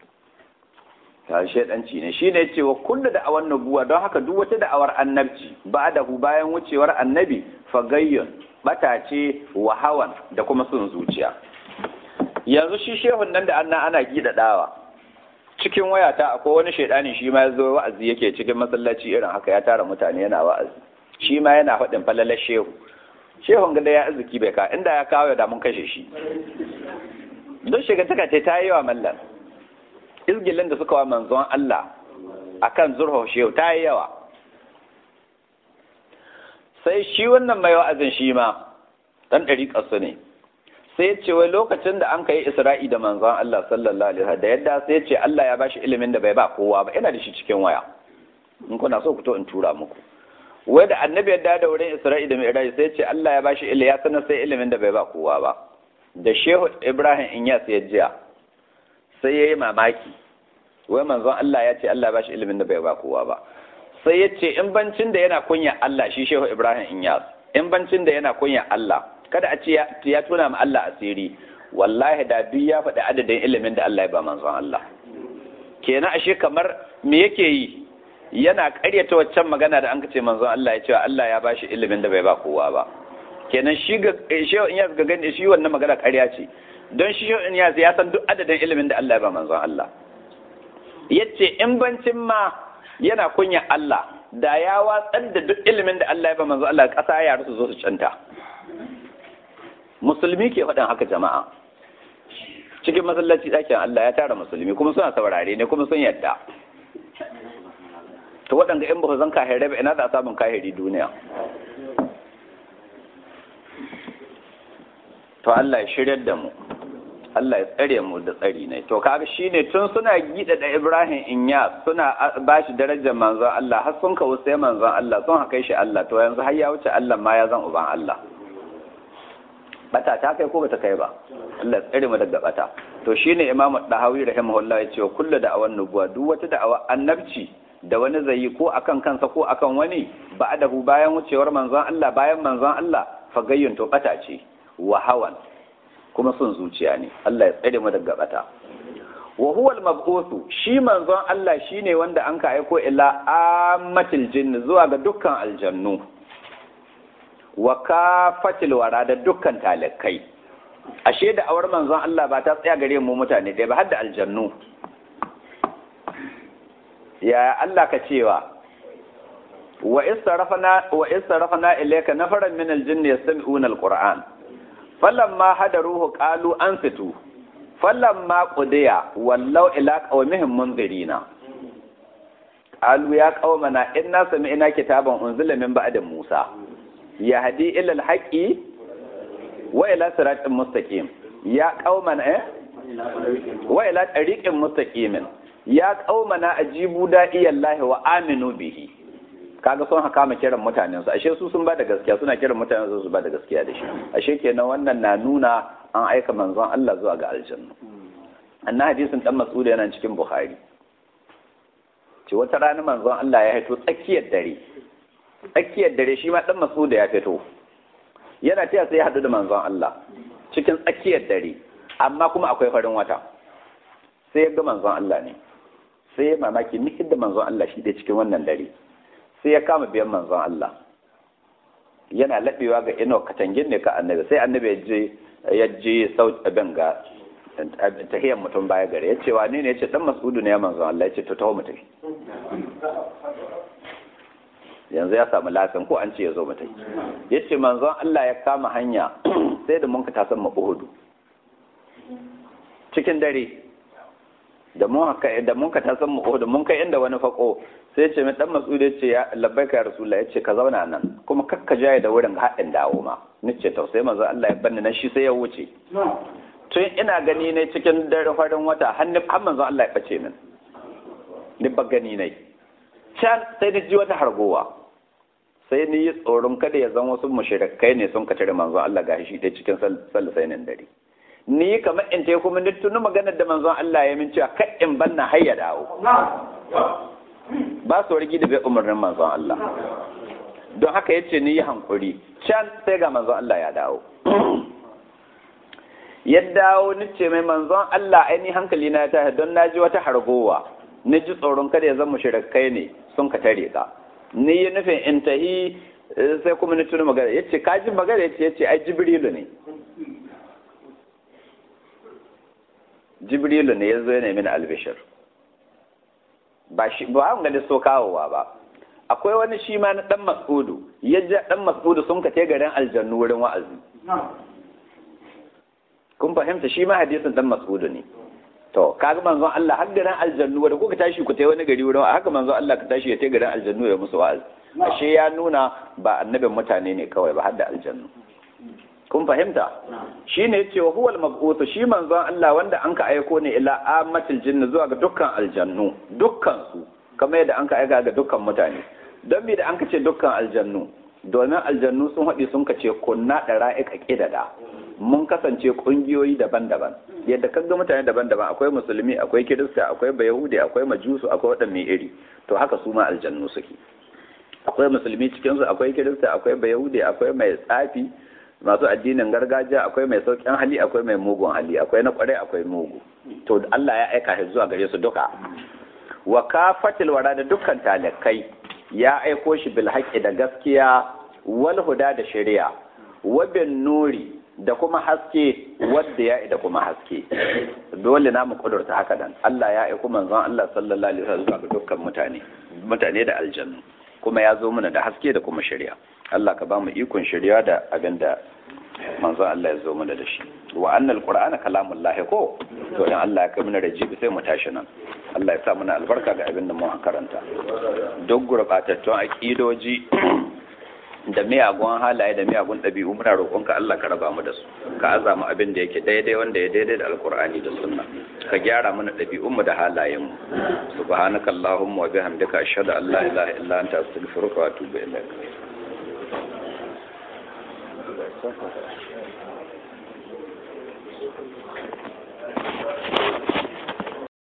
ta shaidanci ne shi ne cewa kullu da awan nubuwa don haka duk wata da'awar annabci ba da hu bayan wucewar annabi fagayyun bata ce wa hawan da kuma sun zuciya yanzu shi shehun nan da anna ana gidadawa cikin wayata akwai wani shaidani shi ma ya zo wa'azi yake cikin masallaci irin haka ya tara mutane yana wa'azi shi ma yana faɗin falalar shehu shehun gada ya arziki bai ka inda ya kawo da mun kashe shi don shiga taka ce ta yi wa mallan izgilin da suka wa manzon Allah akan zurho shehu ta yi yawa sai shi wannan mai wa'azin shi ma dan ɗari ƙasu ne sai ce wai lokacin da an kai isra'i da manzon Allah sallallahu alaihi wasallam da yadda sai ce Allah ya bashi ilimin da bai ba kowa ba ina da shi cikin waya in kuna so ku to in tura muku wai da annabi yadda da wurin isra'i da mi'raj sai ce Allah ya bashi ilimi ya sanar sai ilimin da bai ba kowa ba da shehu ibrahim inyas ya jiya sai yayi mamaki wai manzon Allah ya ce Allah ya bashi ilimin da bai ba kowa ba sai ya ce in bancin da yana kunya Allah shi shehu Ibrahim Inyas in bancin da yana kunya Allah kada a ce ya tuna ma Allah asiri wallahi da duk ya faɗi adadin ilimin da Allah ya ba manzon Allah kenan ashe kamar me yake yi yana ƙaryata waccan magana da an ce manzon Allah ya ce Allah ya bashi ilimin da bai ba kowa ba kenan shi ga shehu Inyas ga gani shi wannan magana ƙarya ce don shi shehu Inyas ya san duk adadin ilimin da Allah ya ba manzon Allah yace in bancin ma yana kunya Allah da ya watsar da duk ilimin da Allah ya ba manzo Allah ƙasa ya rusu zo su canta musulmi ke faɗin haka jama'a cikin masallaci ɗakin Allah ya tara musulmi kuma suna saurare ne kuma sun yadda to waɗanda in ba zan kahire ba ina da samun kahiri duniya to Allah ya shiryar da mu Allah ya tsare mu da tsari ne to kaga shine tun suna gida da Ibrahim Inya suna bashi darajar manzon Allah har sun kawo sai manzon Allah sun haka shi Allah to yanzu har ya wuce Allah ma ya zan uban Allah bata ta kai ko bata kai ba Allah tsare mu daga bata to shine Imam Dahawi rahimahullah ya ce kullu da awan nubuwa duk wata da'awa annabci da wani zai yi ko akan kansa ko akan wani ba'adahu bayan wucewar manzon Allah bayan manzon Allah fagayyun to bata ce wa hawan kuma son zuciya ne Allah ya tsare mu daga bata wa huwa al-mab'uthu shi manzon Allah shine wanda an ka aiko ila ammatil jinn zuwa ga dukkan aljannu wa kafatil wara da dukkan talakai ashe da awar manzon Allah ba ta tsaya gare mu mutane dai ba har da aljannu ya Allah ka cewa wa istarafna wa istarafna ilayka nafaran min al-jinn yastami'una al-qur'an falamma hadaruhu qalu ansitu falamma qudiya wallau ila qaumihim munzirina qalu ya qaumana inna sami'na kitaban unzila min ba'di musa yahdi ila al-haqqi wa ila siratin mustaqim ya qaumana eh wa ila tariqin mustaqimin ya qaumana ajibu da'iyallahi wa aminu bihi kaga sun haka ma kiran mutanen su ashe su sun ba da gaskiya suna kiran mutanen su su ba da gaskiya da shi ashe kenan wannan na nuna an aika manzon Allah zuwa ga aljanna annan hadisin dan Mas'ud yana cikin Bukhari ce wata rana manzon Allah ya fito tsakiyar dare tsakiyar dare shi ma dan Mas'ud ya fito yana taya sai ya hadu da manzon Allah cikin tsakiyar dare amma kuma akwai farin wata sai ya ga manzon Allah ne sai ya mamaki ni da manzon Allah shi dai cikin wannan dare sai ya kama biyan manzon Allah yana laɓewa ga ino katangin ne ka annabi sai annabi ya je ya je sauti abin ga tahiyar mutum baya gare ya ce wani ne ya ce dan masudu ne ya manzon Allah ya ce to taho mu tafi yanzu ya samu lasin ko an ce ya zo mu tafi ya ce manzon Allah ya kama hanya sai da mun ka tasan mu Uhudu cikin dare da mun haka da mun ka tasan mu Uhud mun kai inda wani fako sai ya ce mai dan Mas'ud ya ce ya labbaika ya Rasulullah ya ce ka zauna nan kuma kakka jaye da wurin haɗin dawo ma nace to sai manzo Allah ya banni nan shi sai ya wuce tun ina gani ne cikin dare farin wata har har manzo Allah ya bace min ni ba gani ne can sai ni ji wata hargowa sai ni yi tsoron kada ya zan wasu mushrikai ne sun kace manzo Allah ga shi dai cikin sallasai nan dare ni kamar in ta kuma ni tunu maganar da manzon Allah ya min cewa kai in banna har ya dawo ba su wargi da bai umarnin manzon Allah don haka yace ni yi hankuri can sai ga manzon Allah ya dawo ya dawo ni ce mai manzon Allah aini hankali na ta don na ji wata hargowa ni ji tsoron kada ya zama mushrikai ne sun ka tare ka ni yi nufin in tahi sai kuma ni tunu magana yace ka ji magana yace yace ai jibrilu ne jibrilu ne ya zo ya nemi albishir ba shi ba an gani so kawowa ba akwai wani shi ma na dan mas'udu ya ja dan mas'udu sun ka garin aljannu wurin wa'azi kun fahimta shi ma hadisin dan mas'udu ne to kaga manzon Allah har garin aljannu wanda kuka tashi ku tai wani gari wurin haka manzon Allah ka tashi ya tai garin aljannu ya musu wa'azi ashe ya nuna ba annabin mutane ne kawai ba har da aljannu kun fahimta shi ne ce wa huwal mab'uth shi manzon Allah wanda an ka aiko ne ila ammatil jinni zuwa ga dukkan aljannu dukkan su kamar yadda an ka aika ga dukkan mutane don me da an ka ce dukkan aljannu domin aljannu sun haɗi sun ka ce kunna da ra'ika ƙidada mun kasance ƙungiyoyi daban-daban yadda kaga mutane daban-daban akwai musulmi akwai kirista akwai bayahudi akwai majusu akwai waɗanne iri to haka su ma aljannu suke akwai musulmi cikinsu akwai kirista akwai bayahudi akwai mai tsafi masu addinin gargajiya akwai mai saukin hali akwai mai mugun hali akwai na kwarai akwai mugu to Allah ya aika shi zuwa gare su duka wa kafatil wara da dukkan talakai ya aiko shi bil haqqi da gaskiya wal huda da shari'a wa bin nuri da kuma haske wadda ya da kuma haske dole na mu kudurta haka dan Allah ya aiko manzon Allah sallallahu alaihi wasallam ga dukkan mutane mutane da aljannu kuma ya zo mana da haske da kuma shari'a Allah ka ba mu ikon shari'a da abinda manzon Allah ya zo mana da shi wa annal qur'ana kalamullahi ko to in Allah ya kai mana rajibi sai mu tashi nan Allah ya sa mana albarka ga abin da mu karanta duk gurbatattun aqidoji da miyagun halaye da miyagun ɗabi'u muna roƙonka Allah ka raba mu da su ka aza mu abin da yake daidai wanda ya daidai da alkur'ani da sunna ka gyara mana ɗabi'un mu da halayen mu subhanaka allahumma wa bihamdika ashhadu an la ilaha illa anta astaghfiruka wa atubu ilaik